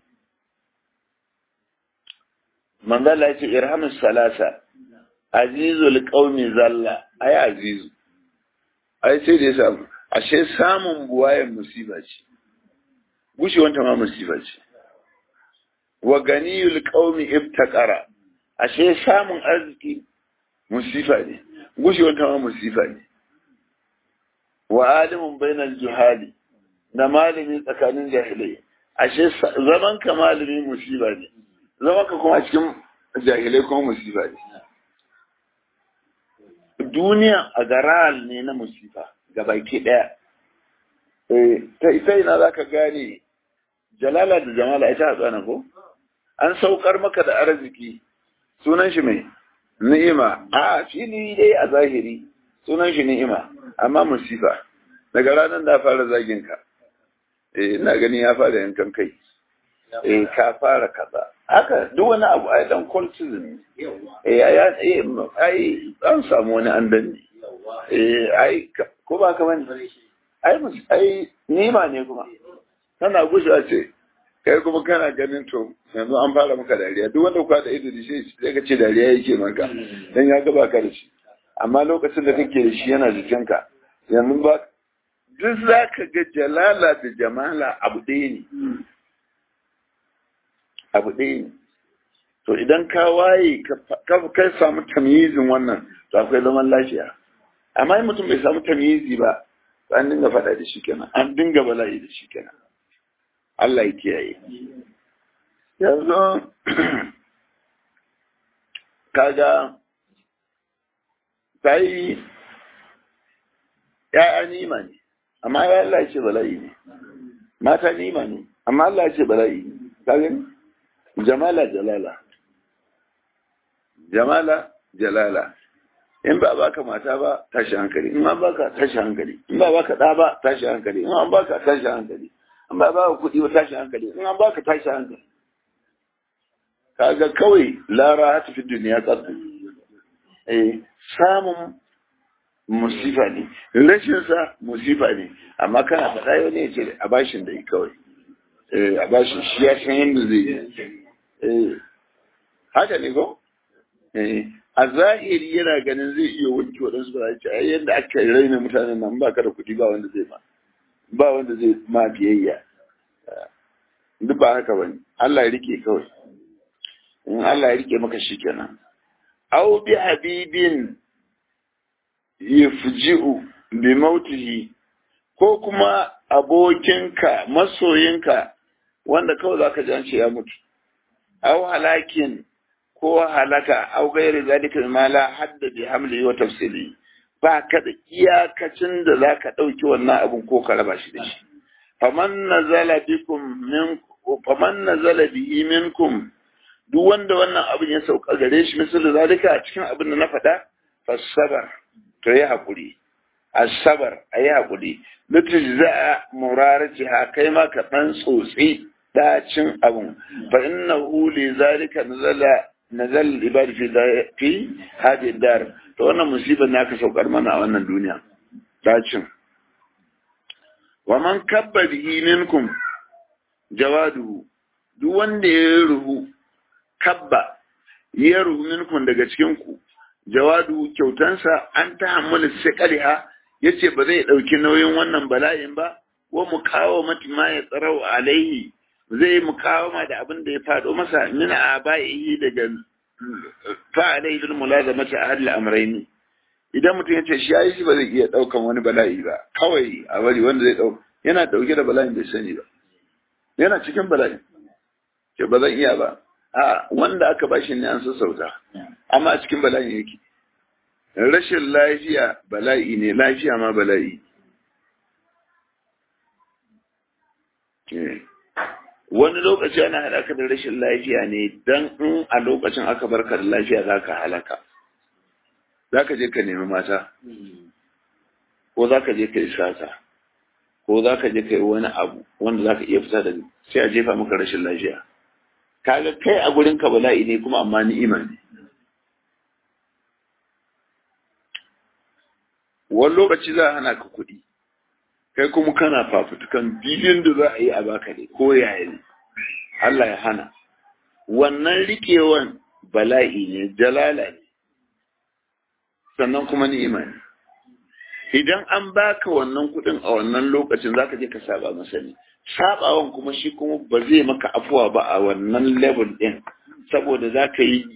[SPEAKER 1] manzala ce irhamus salasa azizul qaumi zalla ai azizu ai sai da ya samu ashe samun buwayen musiba ce gushewanta ma musiba ce wa ganiyul qaumi ibtaqara ashe samun arziki musifa ne gushewanta ma musifa ne wa alimun bainal juhali da malami tsakanin jahilai ashe zaman ka malami musiba ne zaman ka kuma cikin jahilai kuma musiba ne duniya a garal ne na musifa ga baki ɗaya. Ta ita ina za ka gane jalala da jamala ita hatsana ko? An saukar maka da arziki sunan shi mai ni'ima a fili dai a zahiri sunan shi ni'ima amma musifa daga ranar da fara zagin ka eh ina gani ya fara yankan kai eh ka fara kaza haka duk wani abu ai dan cultism eh ai ai an samu wani an danne eh ai ko ba ka bane ai ai nima ne kuma kana gushewa ce kai kuma kana ganin to yanzu an fara maka dariya duk wanda kuka da ido da shi sai ka ce dariya yake maka dan ya ga baka da shi amma lokacin da kake da shi yana jikinka yanzu ba duk za ka ga jalala da jamala abu ɗaya ne abu ɗaya ne to idan ka waye ka samu tamyizin wannan to akwai zaman lafiya amma in mutum bai samu tamyizi ba an dinga faɗa da shi kenan an dinga bala'i da shi kenan Allah ya kiyaye yanzu kaga ta yi ya'ya nima ne amma ya Allah ya ce bala'i ne mata nima ne amma Allah ya ce bala'i ne kaga jamala jalala jamala jalala in ba baka mata ba tashi hankali in an baka tashi hankali in ba baka da ba tashi hankali in an baka tashi hankali in ba baka kuɗi ba tashi hankali in an baka tashi hankali kaga kawai lara hata fi duniya tsatsu eh samun musifa ne rashin sa musifa ne amma kana faɗa yau ne ce a bashin da yi kawai eh a bashin shi ya san yadda zai yi eh haka ne ko eh a zahiri yana ganin zai iya wanke waɗansu ba ce ai yadda aka raina mutanen nan ba ka da kuɗi ba wanda zai ma ba wanda zai ma biyayya duk ba haka bane Allah ya rike kawai in Allah ya rike maka shikenan aw bi habibin yafji'u bi mautihi ko kuma abokinka masoyinka wanda kawai zaka ji an ce ya mutu aw halakin ko halaka au gairi zalika ma la hadda bi hamli wa tafsili ba ka da iyakacin da zaka dauki wannan abun ko ka raba shi da shi faman nazala bikum min faman nazala bihi minkum duk wanda wannan abin ya sauka gare shi misal zalika a cikin abin da na faɗa fasabar to yi hakuri asabar ayi hakuri litujza muraratiha kai ma ka dan tsotsi dacin abun fa innahu li zalika nazala nazal ibadi fi fi hadi dar to wannan musibar ne aka saukar mana a wannan duniya dacin wa man kabba bihi minkum jawadu duk wanda ya ruhu kabba ya ruhu minkum daga cikin ku jawadu kyautansa an ta hammala sikaliha yace ba zai dauki nauyin wannan bala'in ba wa mukawamati ma ya tsarau alaihi zai mukawama da abin da ya faɗo masa min abaihi daga fa'alai bil mulazamati ahli amrayni idan mutum ya ce shi yayi shi ba zai iya daukan wani bala'i ba kawai a bari wanda zai dauka yana dauke da bala'in bai sani ba yana cikin bala'in ke ba zan iya ba a wanda aka bashi ne an sassauta amma a cikin bala'in yake rashin lafiya bala'i ne lafiya ma bala'i wani lokaci ana haɗa ka da rashin lafiya ne dan in a lokacin aka barka da lafiya za ka halaka za ka je ka nemi mata ko za ka je ka yi sata ko za ka je ka yi wani abu wanda za ka iya fita da sai a jefa maka rashin lafiya kaga kai a gurin ka bala'i ne kuma amma ni'ima ne wani lokaci za a hana ka kuɗi kai kuma kana fafutukan biliyan da za a yi a baka ne ko yaya ne Allah ya hana wannan rikewan bala'i ne jalala ne sannan kuma ni'ima ne idan an baka wannan kuɗin a wannan lokacin zaka je ka saba masa ne sabawan kuma shi kuma ba zai maka afuwa ba a wannan level ɗin saboda za ka yi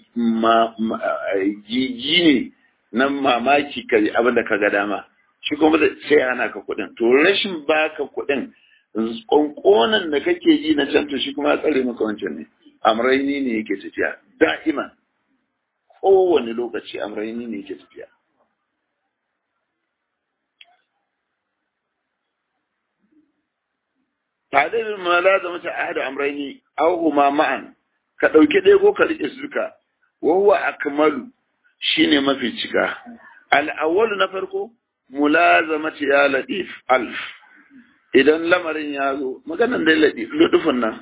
[SPEAKER 1] jiji ne na mamaki ka abin da ka ga dama shi kuma sai ana ka kuɗin to rashin baka kuɗin ƙonƙonan da kake ji na can to shi kuma ya tsare maka wancan ne amraini ne yake tafiya da'iman kowane lokaci amraini ne yake tafiya tadilin ma la zama ta ahada amraini aw huma ma'an ka dauke ɗaya ko ka rike su duka wa huwa akmalu shine mafi cika al awwal na farko mulazamati ya latif alf idan lamarin ya zo maganan dai latif ludufin nan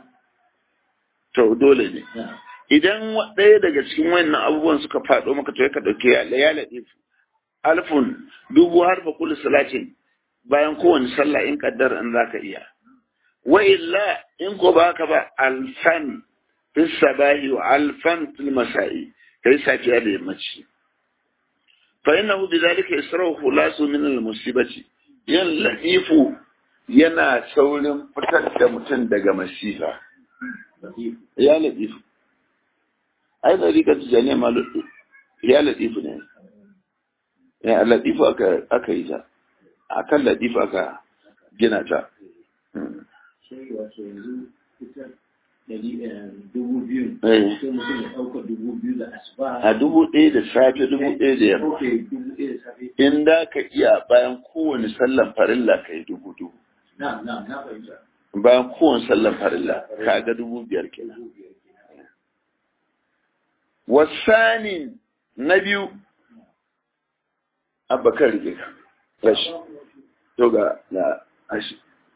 [SPEAKER 1] to dole ne idan ɗaya daga cikin wannan abubuwan suka faɗo maka to ka dauke ya latif alfun dubu harfa kullu salatin bayan kowane sallah in kaddar in zaka iya wa illa in ko ba ka ba alfan fi sabahi wa alfan fil masa'i kai safiya da yammaci fa innahu bidhalika isra'u khulasu min al musibati yan laifu yana saurin fitar da mutum daga masifa ya laifu ai da rika tijaniya ma ya laifu ne ya laifu aka aka yi ta akan laifu aka gina ta
[SPEAKER 2] sai wato yanzu fitar dubu biyu sai mutum ya ɗauka dubu biyu da asuba
[SPEAKER 1] a dubu ɗaya da safe dubu ɗaya da yamma
[SPEAKER 2] ɗauke dubu ɗaya da safe
[SPEAKER 1] in da ka iya bayan kowane sallan farilla ka yi dubu dubu
[SPEAKER 2] na na na fahimta
[SPEAKER 1] bayan kowane sallan farilla ka ga dubu biyar kenan
[SPEAKER 2] dubu biyar kenan
[SPEAKER 1] wasani na biyu abakar rike ka rashi to ga na ashi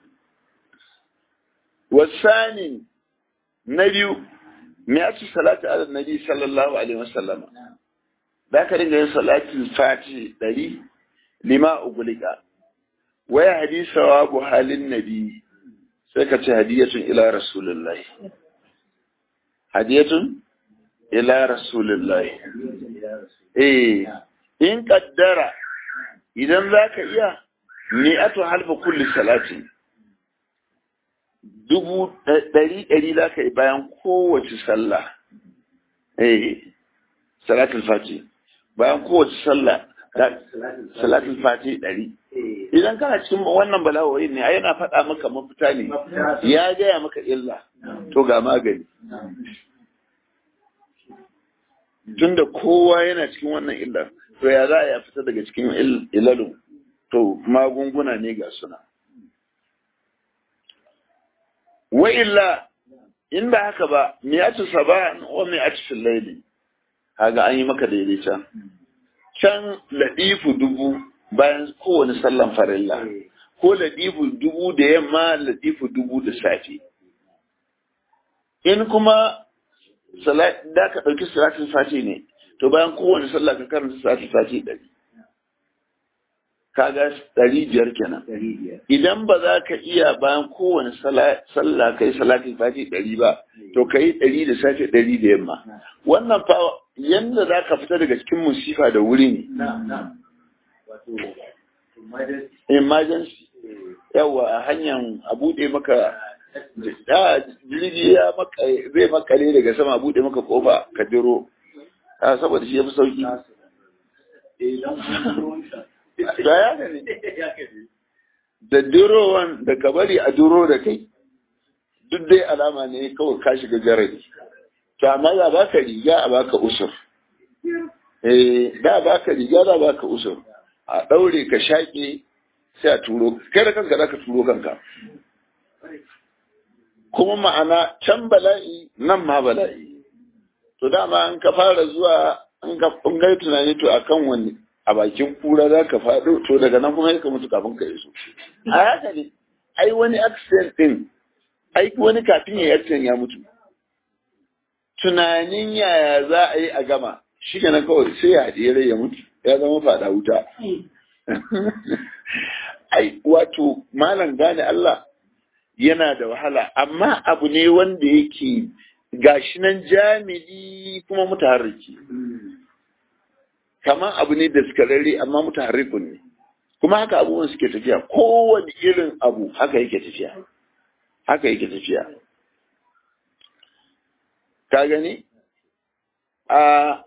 [SPEAKER 1] wasani na biyu me ya ci salatu ala nabi sallallahu alaihi wasallam za ka dinga yin salatin fati ɗari lima ugulika waya hadisa wa bu halin nabi sai ka ce hadiyatun ila rasulullahi hadiyatun ila rasulullahi eh in kaddara idan za ka iya mi'atu halfa kulli salatin dubu ɗari ɗari za ka yi bayan kowace sallah eh salatul fati bayan kowace sallah salatul fati ɗari idan kana cikin wannan bala'o'in ne yana faɗa maka mafita ne ya gaya maka illa to ga magani tunda kowa yana cikin wannan illar to ya za a ya fita daga cikin ilalun to magunguna ne ga suna wa illa in ba haka ba miyatu sabahan wa miyatu fil layli kaga an yi maka daidaita can ladifu dubu bayan kowane sallan farilla ko ladifu dubu da yamma ladifu dubu da safe in kuma da ka ɗauki salatin sati ne to bayan kowane sallah ka karanta salatin sati ɗari kaga ɗari biyar kenan idan ba za ka iya bayan kowane sallah ka yi salatin sati ɗari ba to ka yi ɗari da safe ɗari da yamma wannan fa yanda za ka fita daga cikin musifa da wuri ne emergency yawa a hanyar a buɗe maka jirgi ya zai makale daga sama a buɗe maka kofa ka jiro saboda shi ya fi sauki da ya gani da durowan da ka bari a duro da kai duk dai alama ne kawai ka shiga jarabi to amma za baka riga a baka usur eh da baka riga da baka usur a daure ka shaƙe sai a turo kai da kanka zaka turo kanka kuma ma'ana can bala'i nan ma bala'i to dama an ka fara zuwa an ka fungai tunani to akan wani a bakin kura za ka faɗo to daga nan kuma ka mutu kafin ka iso a haka ne ai wani accident din ai wani kafin ya yi accident ya mutu tunanin yaya za a yi a gama shi kenan kawai sai ya haɗe rai ya mutu ya zama faɗa wuta ai wato malam gane Allah yana da wahala amma abu ne wanda yake gashi nan jami'i kuma mutaharriki kamar abu ne da daskararre amma mutaharrikun ne kuma haka abubuwan suke tafiya kowane irin abu haka yake tafiya haka yake tafiya ka gani a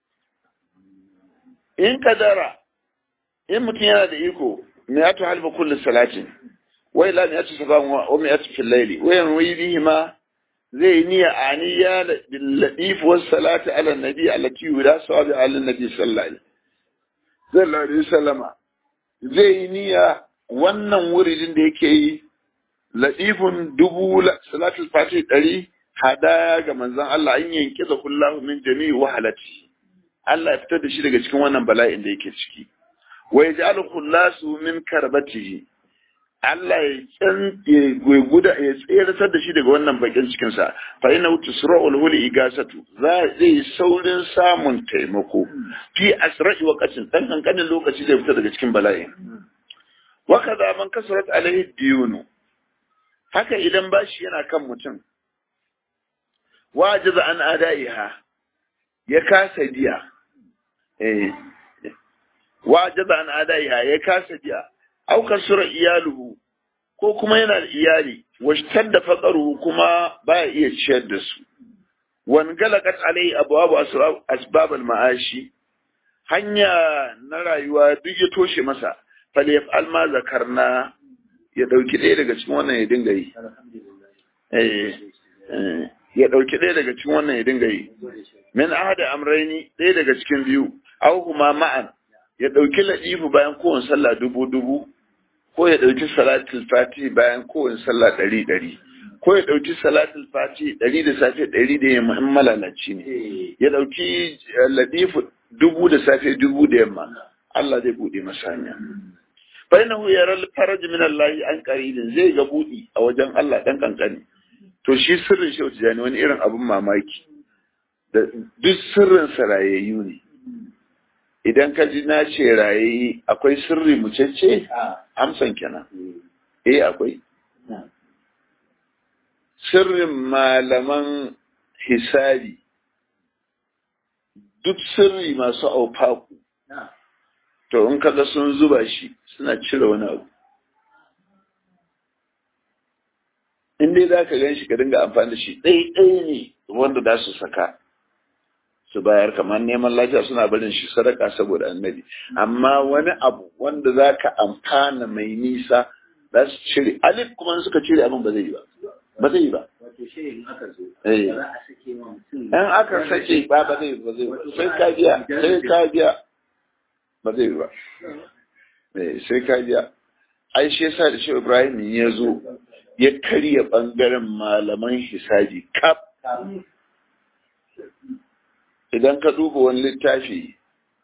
[SPEAKER 1] in kadara in mutum yana da iko me ya ta halba kullum salatin wai la me ya ta saban wa me ya ta fil laili wa yan wi bihi ma zai niyya aniya bil ladif was salati ala nabi allati yuda sawabi ala nabi sallallahu alaihi wasallama zai niyya wannan wuridin da yake yi ladifun dubu salatul fatih ɗari hadaya ga manzon Allah an yanke da kullahu min jami'i wahalati Allah ya fitar da shi daga cikin wannan bala'in da yake ciki wa yaj'alu khullasu min karbatihi Allah ya tsan ya guda ya tseratar da shi daga wannan bakin cikin sa fa inna tusra'ul huli igasatu za zai saurin samun taimako fi asra'i waqatin dan kankanin lokaci zai fita daga cikin bala'in wa kaza man kasarat alaihi diyunu haka idan bashi yana kan mutum wajiza an adaiha ya kasa biya eh wajiza an adaiha ya kasa biya au kasura iyaluhu ko kuma yana da iyali washtar da faqaruhu kuma baya iya ciyar da su wan galakat alai abwabu asbab al ma'ashi hanya na rayuwa duk ya toshe masa falyaf'al ma zakarna ya dauki ɗaya daga cikin wannan ya dinga yi eh ya ɗauki ɗaya daga cikin wannan ya dinga yi. Min ahada amraini ɗaya daga cikin biyu, au kuma ma'an ya ɗauki ladifu bayan kowane sallah dubu dubu, ko ya ɗauki salatul fati bayan kowane sallah ɗari ɗari, ko ya ɗauki salatul fati ɗari da safe ɗari da yamma in malalaci ne. Ya ɗauki ladifu dubu da safe dubu da yamma. Allah zai buɗe masa hanya. Fa innahu yaral faraj min Allah an qaribin zai ga buɗi a wajen Allah dan kankani. to shi sirrin shi tijani wani irin abin mamaki da duk sirrin sa rayayyu ne idan ka ji na ce rayayi akwai sirri mucece amsan kenan eh akwai sirrin malaman hisabi duk sirri masu aufaku to in kaga sun zuba shi suna cire wani abu in dai za ka gan shi ka dinga amfani da shi ɗai-ɗai ne wanda za su saka su bayar kamar neman lafiya suna barin shi sadaka saboda annabi amma wani abu wanda za ka amfana mai nisa za su cire alif kuma suka cire abin ba zai yi ba ba zai yi ba in aka sake ba ba zai ba zai ba sai ka biya sai ka biya ba zai yi ba sai ka biya ai shi yasa da shi Ibrahim ya zo ya karya ɓangaren malaman hisabi kaf idan ka duba wani littafi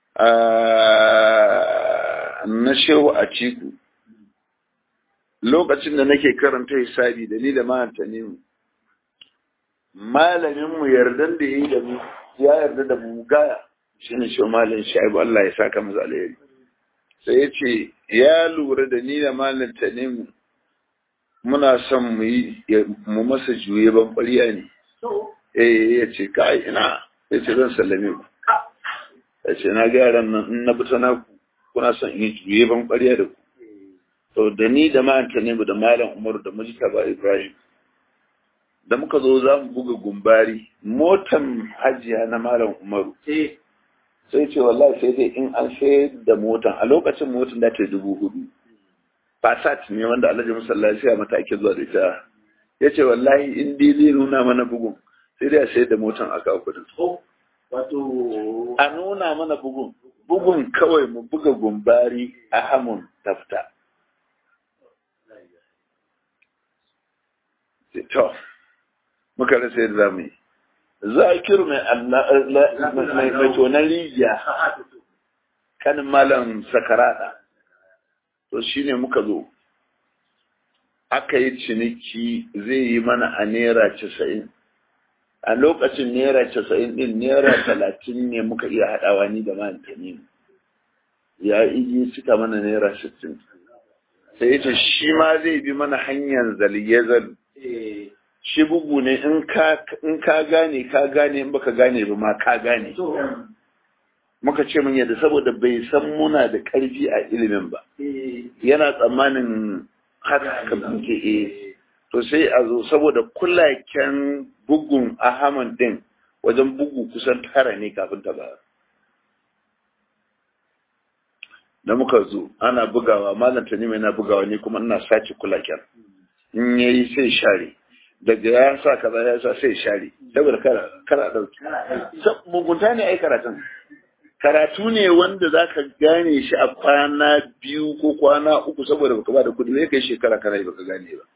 [SPEAKER 1] na shehu a ciku lokacin da nake karanta hisabi da ni da mahanta ne mu malaminmu yardan da ya yi da mu ya yarda da mu gaya shi ne shi malin shaibu Allah ya saka masa alheri sai ya ce ya lura da ni da malin tanimu muna son mu yi mu masa juye ban ƙwariya ne eh ya ce kai ina ya ce zan sallame ku ya ce na ga yaran nan in na fita na ku kuna son in juye ban ƙwariya da ku to da ni da ma'anta ne da malam umaru da mujita ba ibrahim da muka zo za mu buga gumbari motan hajiya na malam umaru sai ce wallahi sai dai in an sayar da motan a lokacin motan da ta dubu hudu Fasat ne wanda Alhaji Musallaci ya mata ake zuwa da ita. Ya ce wallahi in dai zai nuna mana bugun sai dai a sayar da motan a kawo kudin.
[SPEAKER 2] Wato
[SPEAKER 1] A nuna mana bugun. Bugun kawai mu buga gumbari a hamun tafta. To, muka rasa yadda za mu yi zakiru mai mai tonar rijiya kanin malam sakarada to shine muka zo aka yi ciniki zai yi mana a naira casa'in a lokacin naira casa'in din naira talatin ne muka iya haɗawa ni da mantani ya iji cika mana naira sittin sai ce shi ma zai bi mana hanyar zaliyazal shi bugu ne in ka gane ka gane in baka gane ba ma ka gane muka ce mun yadda saboda bai san muna da ƙarfi a ilimin ba yana tsammanin haka muke eh to sai a zo saboda kulaken bugun ahaman din wajen bugu kusan tara ne kafin ta ba da muka zo ana bugawa malam tanima yana bugawa ne kuma ina sace kulaken in yayi sai share daga ya sa kaza ya sa sai share saboda kara kara dauki mugunta ne ai karatun karatu ne wanda za ka gane shi a kwana biyu ko kwana uku saboda baka ba da kudi ne kai shekara kana yi baka gane ba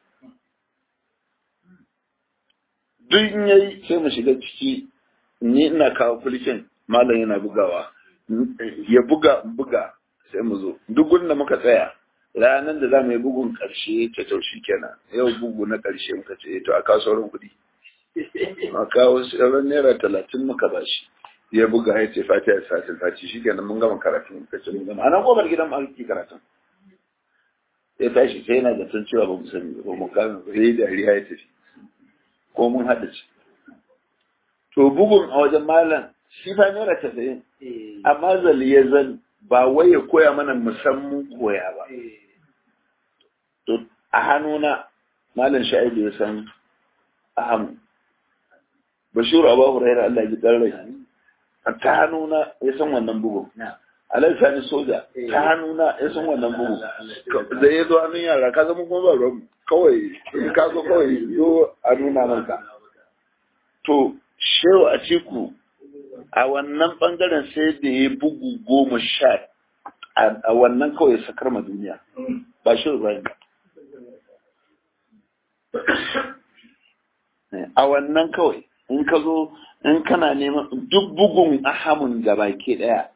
[SPEAKER 1] duk in yayi sai mu shiga ciki ni ina kawo kulikin malam yana bugawa ya buga buga sai mu zo duk gurin da muka tsaya ranar da za mu yi bugun karshe ta taushi kenan yau bugu na karshe muka ce to a kawo sauran kuɗi a kawo sauran naira talatin muka ba shi ya buga ya ce fati ya sa fati shi kenan mun gama karatun ka ce mun gama a nan gobar gidan mu ake karatun ya tashi sai yana da tun cewa ba mu sani ba mu kame ba sai dariya ya tafi ko mun haɗa ci to bugun a wajen malam shi fa naira tasa'in amma zali ya zan ba wai ya koya mana musamman koya ba to a hannuna malam sha'ibu ya san ahamu bashiru abu huraira Allah ya ji rai ta hannuna ya san wannan bugun alai sani soja ta hannuna ya san wannan bugu da ya zo hannun yara ka zama kuma ba ruwan kawai in ka zo kawai zo a nuna maka to shehu a ciku a wannan bangaren sai da ya bugu goma sha a wannan kawai sakar ma duniya ba shehu ba a wannan kawai in ka zo in kana neman duk bugun ahamun da baki daya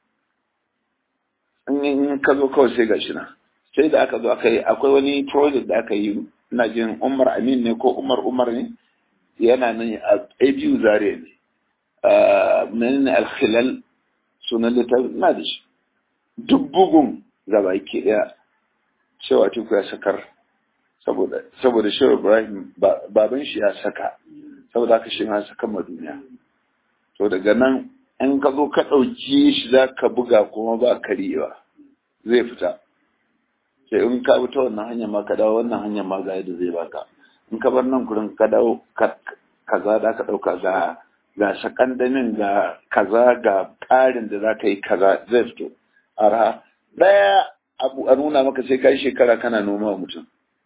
[SPEAKER 1] in ka zo kawai sai gashi na sai da aka zo aka yi akwai wani project da aka yi ina jin umar amin ne ko umar umar ne yana nan a abu zare ne menene alkhilal sunan littafi na da shi duk bugun da baki daya cewa tuku ya sakar saboda saboda shehu ibrahim baban shi ya saka saboda haka shi ma saka ma duniya to daga nan in ka zo ka ɗauki shi za ka buga kuma ba karyewa zai fita sai in ka bi ta wannan hanyar ma ka dawo wannan hanyar ma ga yadda zai baka in ka bar nan gurin ka dawo kaza da ka ɗauka ga ga sakandamin ga kaza ga ƙarin da za ka yi kaza zai fito arha ɗaya abu a nuna maka sai ka yi shekara kana noma mutum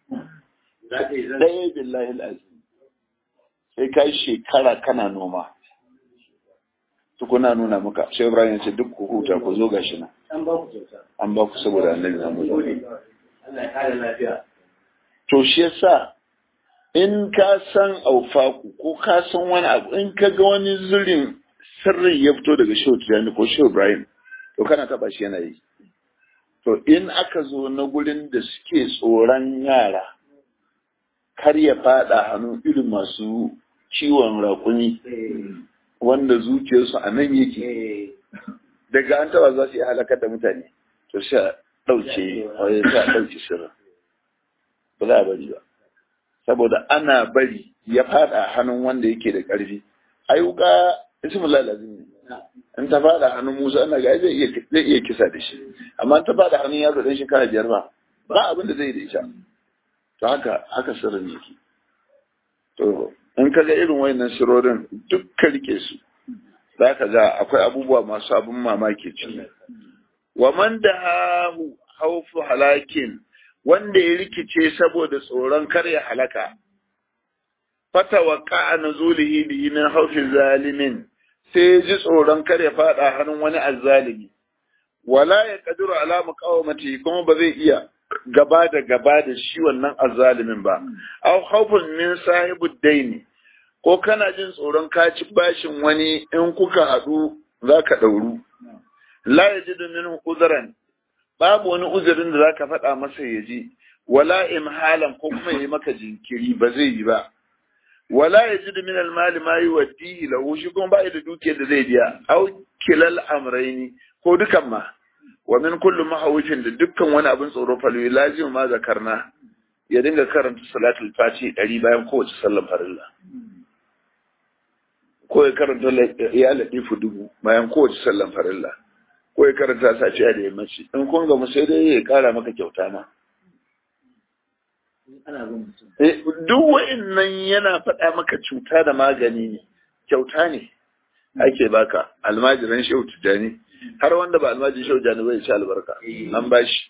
[SPEAKER 1] ɗaya billahi al'azim sai ka yi shekara kana noma tukuna nuna maka sai Ibrahim ya ce duk ku huta ku zo gashi nan
[SPEAKER 2] an ba ku kyauta
[SPEAKER 1] an ba ku saboda annabi Muhammad
[SPEAKER 2] Allah ya kare lafiya
[SPEAKER 1] to shi yasa in ka san aufaku ko ka san wani abu in ka ga wani zurin sirri ya fito daga Shehu Tijani ko Shehu Ibrahim to kana taba shi yana yi to in aka zo na gurin da suke tsoron yara kar ya fada hannun irin masu ciwon raƙumi wanda zuciyarsu a nan yake daga an taba za su yi halakar da mutane to sai a ɗauke wani sai a ɗauke sirrin ba za a bari ba saboda ana bari ya fada hannun wanda yake da ƙarfi ayyuka ismullah lazim ne in ta fada hannun musa ana ga zai iya zai iya kisa da shi amma ta fada hannun yaro dan shekara biyar ba ba abin da zai da ita to haka haka sirrin yake to in ka ga irin wayannan sirorin duk ka rike su za ka ga akwai abubuwa masu abin mamaki ciki wa man da hahu haufu halakin wanda ya rikice saboda tsoron kar ya halaka fata wa ka'a nuzulihi bihi min haufin zalimin sai ya ji tsoron kar ya fada hannun wani azzalimi wala ya kadiru ala muqawamati kuma ba zai iya gaba da gaba da shi wannan azzalimin ba aw khawfun min sahibud daini ko kana jin tsoron ka ci bashin wani in kuka haɗu za ka ɗauru la yajidu minhu uzran babu wani uzurin da zaka faɗa masa ya ji wala imhalan ko kuma yi maka jinkiri ba zai yi ba wala yajidu min almali ma yuwaddihi lahu shi kuma ba da dukiyar da zai biya au kilal amraini ko dukan ma wa min kullu mahawifin da dukkan wani abin tsoro falwi lazim ma zakarna ya dinga karanta salatul fati ɗari bayan kowace sallan farilla ko ya karanta ya latifu dubu bayan kowace sallan farilla ko ya karanta safiya da yammaci in kun gamu sai dai ya kara maka kyauta ma duk wa'innan yana faɗa maka cuta da magani ne kyauta ne ake baka almajiran shehu tijjani har wanda ba almajiran shehu tijjani bai ci albarka an bashi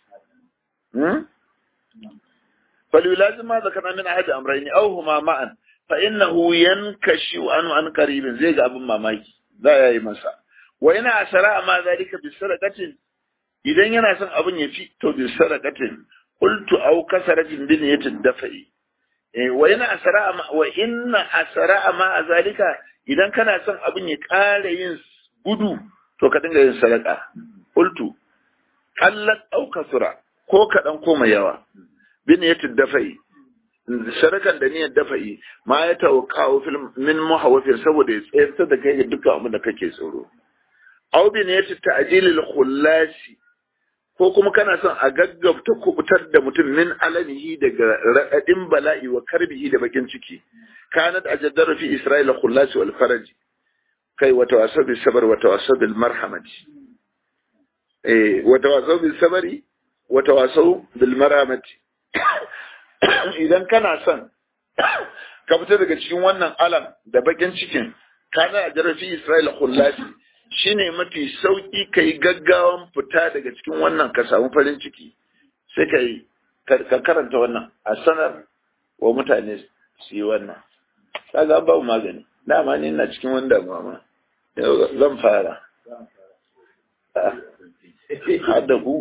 [SPEAKER 1] فليلازم ما ذكرنا من أحد أمرين أو هما معا فإنه ينكشف عنه عن قريب زي أبو ماماكي لا يا مسا وإن أسراء ما ذلك بسرقة إذا ينسى أبو يفي تو بسرقة قلت أو كسرة بنية الدفع وإن أسراء ما وإن أسراء ما ذلك إذا كان سن أبو يقال ينس gudu to ka dinga yin sadaka qultu qallat aw kasura ko kadan ko mai yawa biniyatul dafa'i sadakan da niyyar dafa'i ma ya tawqa'u fil min muhawafir saboda ya tsayar da kai ga dukkan abin da kake tsoro aw biniyatul ta'jilil khullasi ko kuma kana son a gaggabta kubutar da mutum min alanihi daga raɗaɗin bala'i wa karbihi da bakin ciki kanat ajaddara fi isra'ila khullasi wal faraji kai wa tawasaw bis sabr wa tawasaw bil marhamati eh wa tawasaw bis sabri wa tawasaw bil marhamati idan kana son ka fita daga cikin wannan alam da bakin cikin kana a jarafi Isra'ila kullasi shine mafi sauki kai gaggawan fita daga cikin wannan ka samu farin ciki sai ka yi ka karanta wannan a sanar wa mutane su yi wannan kaga babu magani dama ni na cikin wani damuwa ma zan fara hada ku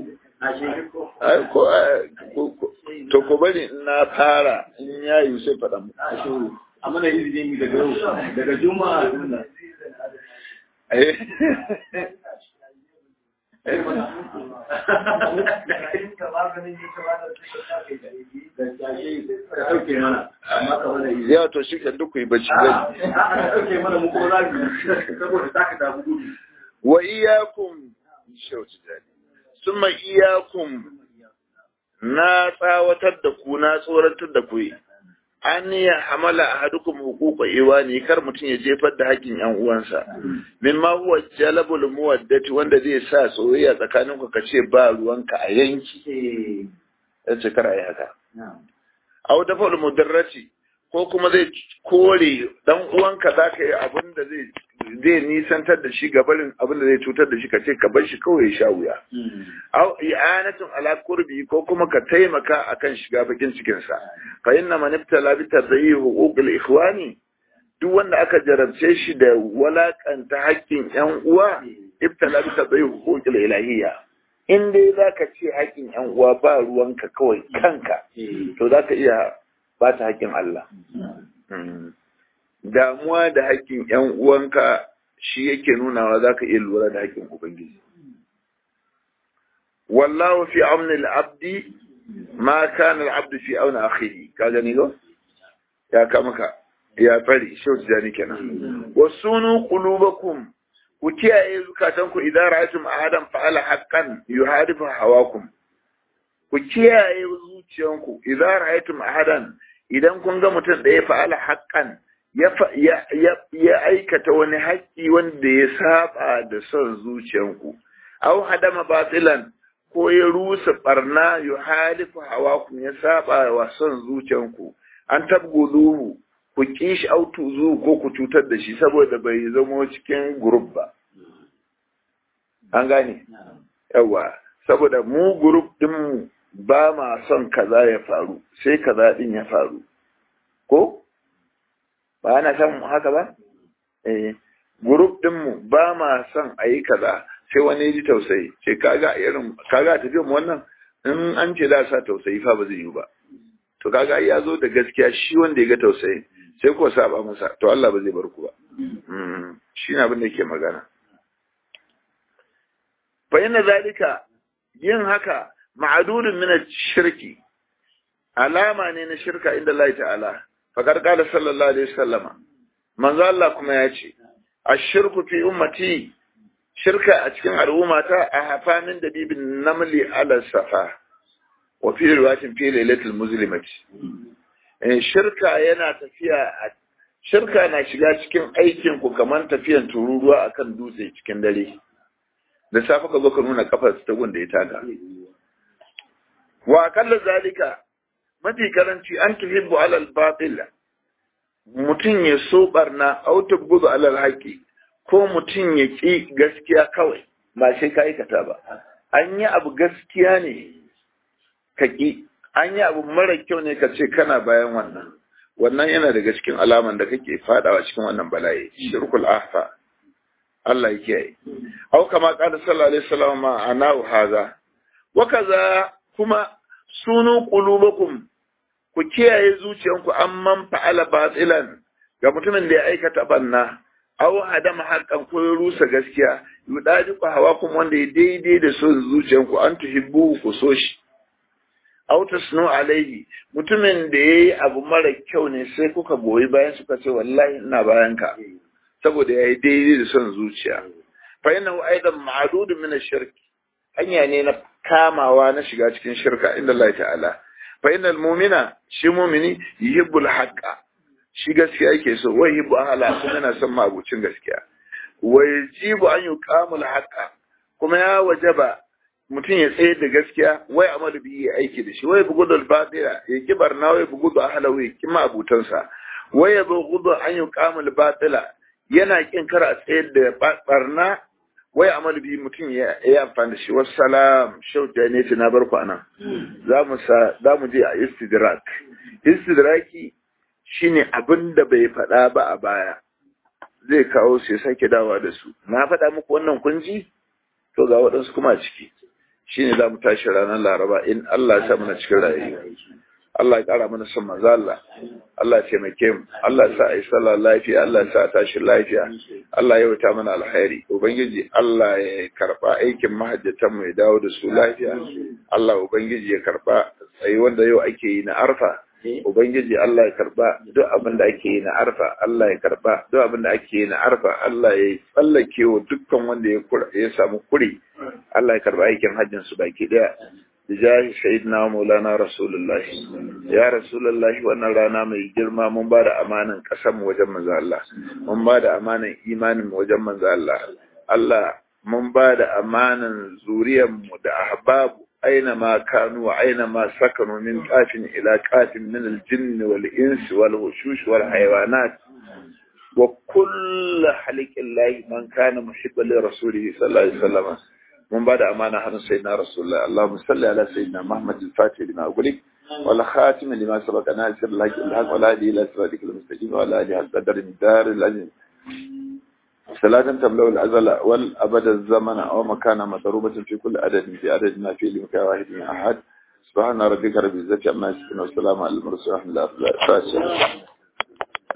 [SPEAKER 1] to ko bari na fara in ya yi sai faɗa mu
[SPEAKER 2] a mana izini daga yau daga juma'a
[SPEAKER 1] ya to shi kan duk yi bacci zai wa iyakum shauci dani summa iyakum na tsawatar da ku na tsoratar da ku an ya hamala ahadukum huquqa iwani kar mutum ya jefar da hakkin yan uwansa mimma huwa jalabul muwaddati wanda zai sa soyayya tsakanin ku kace ba ruwanka a yanki yace kar ayi haka aw dafal mudarrati ko kuma zai kore dan uwanka zaka yi abin da zai zai nisantar da shi gabarin abin da zai cutar da shi ka ce ka bar shi kawai ya sha wuya. Au i'anatun ala kurbi ko kuma ka taimaka akan shiga bakin cikin sa. Fa inna man ibtala bi tadayyi huquqil ikhwani duk wanda aka jarabce shi da walakanta haƙƙin ƴan uwa ibtala bi tadayyi huquqil ilahiyya. In dai zaka ce haƙƙin ƴan uwa ba ruwanka kawai kanka to zaka iya bata haƙƙin Allah. damuwa da haƙƙin ‘yan uwanka shi yake nunawa za ka iya lura da haƙƙin Ubangiji. Wallahu fi aunil abdi ma kana al-abdu fi auna akhihi ka gani go ya ka maka ya fari shau jani kenan wasunu qulubakum ku kiyaye zukatanku idan ra'aytum ahadan fa'ala haqqan yuhadifu hawakum ku kiyaye zuciyanku idan ra'aytum ahadan idan kun ga mutum da ya fa'ala haqqan ya aikata wani haƙƙi wanda ya saba da son zuciyanku, au hadama batilan ko ya rusa barna yu halifu hawakun ya saba wa son zuciyanku, an tabguduhu ku ƙi shi autu zu ko ku cutar da shi saboda bai zamo cikin grup ba. An gane? Yawa, saboda mu grup ɗinmu ba ma son kaza ya faru, sai kaza ɗin ya faru. Ko? ba ana samun haka ba? Eh, group ɗinmu ba ma son a yi kaza sai wani ji tausayi, ce kaga irin, kaga tafiya mu wannan in an ce da sa tausayi fa ba zai yi ba. To kaga ya zo da gaskiya shi wanda ya ga tausayi, sai ko saba masa to Allah ba zai bar ku ba shi ne abin da yake magana fa inna zalika yin haka ma'adudun min shirki alama ne na shirka inda Allah ta'ala faqad qala sallallahu alaihi wasallama manzo Allah kuma ya ce ashirku fi ummati shirka a cikin al'ummata a hafamin da bibin namli ala safa wa fi riwayatin fi lailatul muslimati shirka yana tafiya shirka na shiga cikin aikin ku kamar tafiyan tururuwa akan dutse cikin dare da safe ka zo ka nuna kafar ta gunda ya taka wa akalla zalika mafi karanci an tuhibbu alal batil mutum ya so barna au tubghudu alal haqi ko mutum ya ki gaskiya kawai ba sai ka aikata ba an yi abu gaskiya ne ka ki an yi abu mara kyau ne ka ce kana bayan wannan wannan yana daga cikin alaman da kake fadawa cikin wannan bala'i shirkul ahfa Allah ya kiyaye au kama qala sallallahu alaihi wasallam ma ana haza wa kaza kuma sunu qulubakum ku kiyaye zuciyanku amman fa'ala batilan ga mutumin da ya aikata banna aw hadama haqqan ko ya rusa gaskiya yudaji ku hawa kuma wanda ya daidai da son zuciyanku an tuhibbu ku so shi aw tasnu alaihi mutumin da yayi abu mara kyau ne sai kuka goyi bayan suka ce wallahi ina bayan ka saboda yayi daidai da son zuciya fa innahu aidan ma'dud min ash-shirk hanya ne na kamawa na shiga cikin shirka inda Allah ta'ala fa innal mu'mina shi mu'mini yuhibbul haqqa shi gaskiya yake so wai yuhibbu ahla kuma yana son mabucin gaskiya wa yajibu an yuqamul haqqa kuma ya wajaba mutum ya tsaye da gaskiya wai amalu bi ya aiki da shi wai bugudul batila ya ki barna wai bugudu ahla wai ki mabutansa wai ya bugudu an yuqamul batila yana kin kar a tsayar da barna wai amalu bi mutum ya yi amfani da shi wassalam shau da ne na barku anan za mu sa za mu je a istidrak istidraki shine abin da bai faɗa ba a baya zai kawo su ya sake dawa da su na faɗa muku wannan kunji to ga waɗansu kuma a ciki shine za mu tashi ranar laraba in Allah ya sa mana cikin rayuwa Allah ya ƙara mana son manzo Allah Allah ya taimake mu Allah ya sa a yi sallah lafiya Allah ya sa a tashi lafiya Allah ya wuta mana alkhairi ubangiji Allah ya karba aikin mahajjatan mu ya dawo da su lafiya Allah ubangiji ya karba tsayi wanda yau ake yi na arfa ubangiji Allah ya karba duk abin da ake yi na arfa Allah ya karba duk abin da ake yi na arfa Allah ya tsallake wa dukkan wanda ya ya samu kuri Allah ya karba aikin hajjin su baki daya bijahi sayyidina maulana rasulullahi ya rasulullahi wannan rana mai girma mun ba da amanan kasan wajen manzo Allah mun ba da amanan imanin wajen manzo Allah Allah mun ba da amanan zuriyar mu da ahbabu aina ma kanu wa aina ma sakanu min qafin ila qafin min al-jinn wal ins wal wushush wal hayawanat wa kull haliqillahi man kana muhibban li rasulihi sallallahu alaihi wasallam mun ba da amana hannun sayyidina rasulullah Allahumma salli ala sayyidina Muhammad al-Fatih lima ughliq wal khatim lima sabaqa nasir al-haq al-haq wa la hadi ila siratikal mustaqim wa la hadi qadar dar al-azim صلاة تبلغ الأزل والأبد الزمن أو مكان مضروبة في كل عدد في عدد ما فيه لمكان واحد من أحد سبحان ربك رب العزة عما يصفون والسلام على المرسلين ورحمة الله وبركاته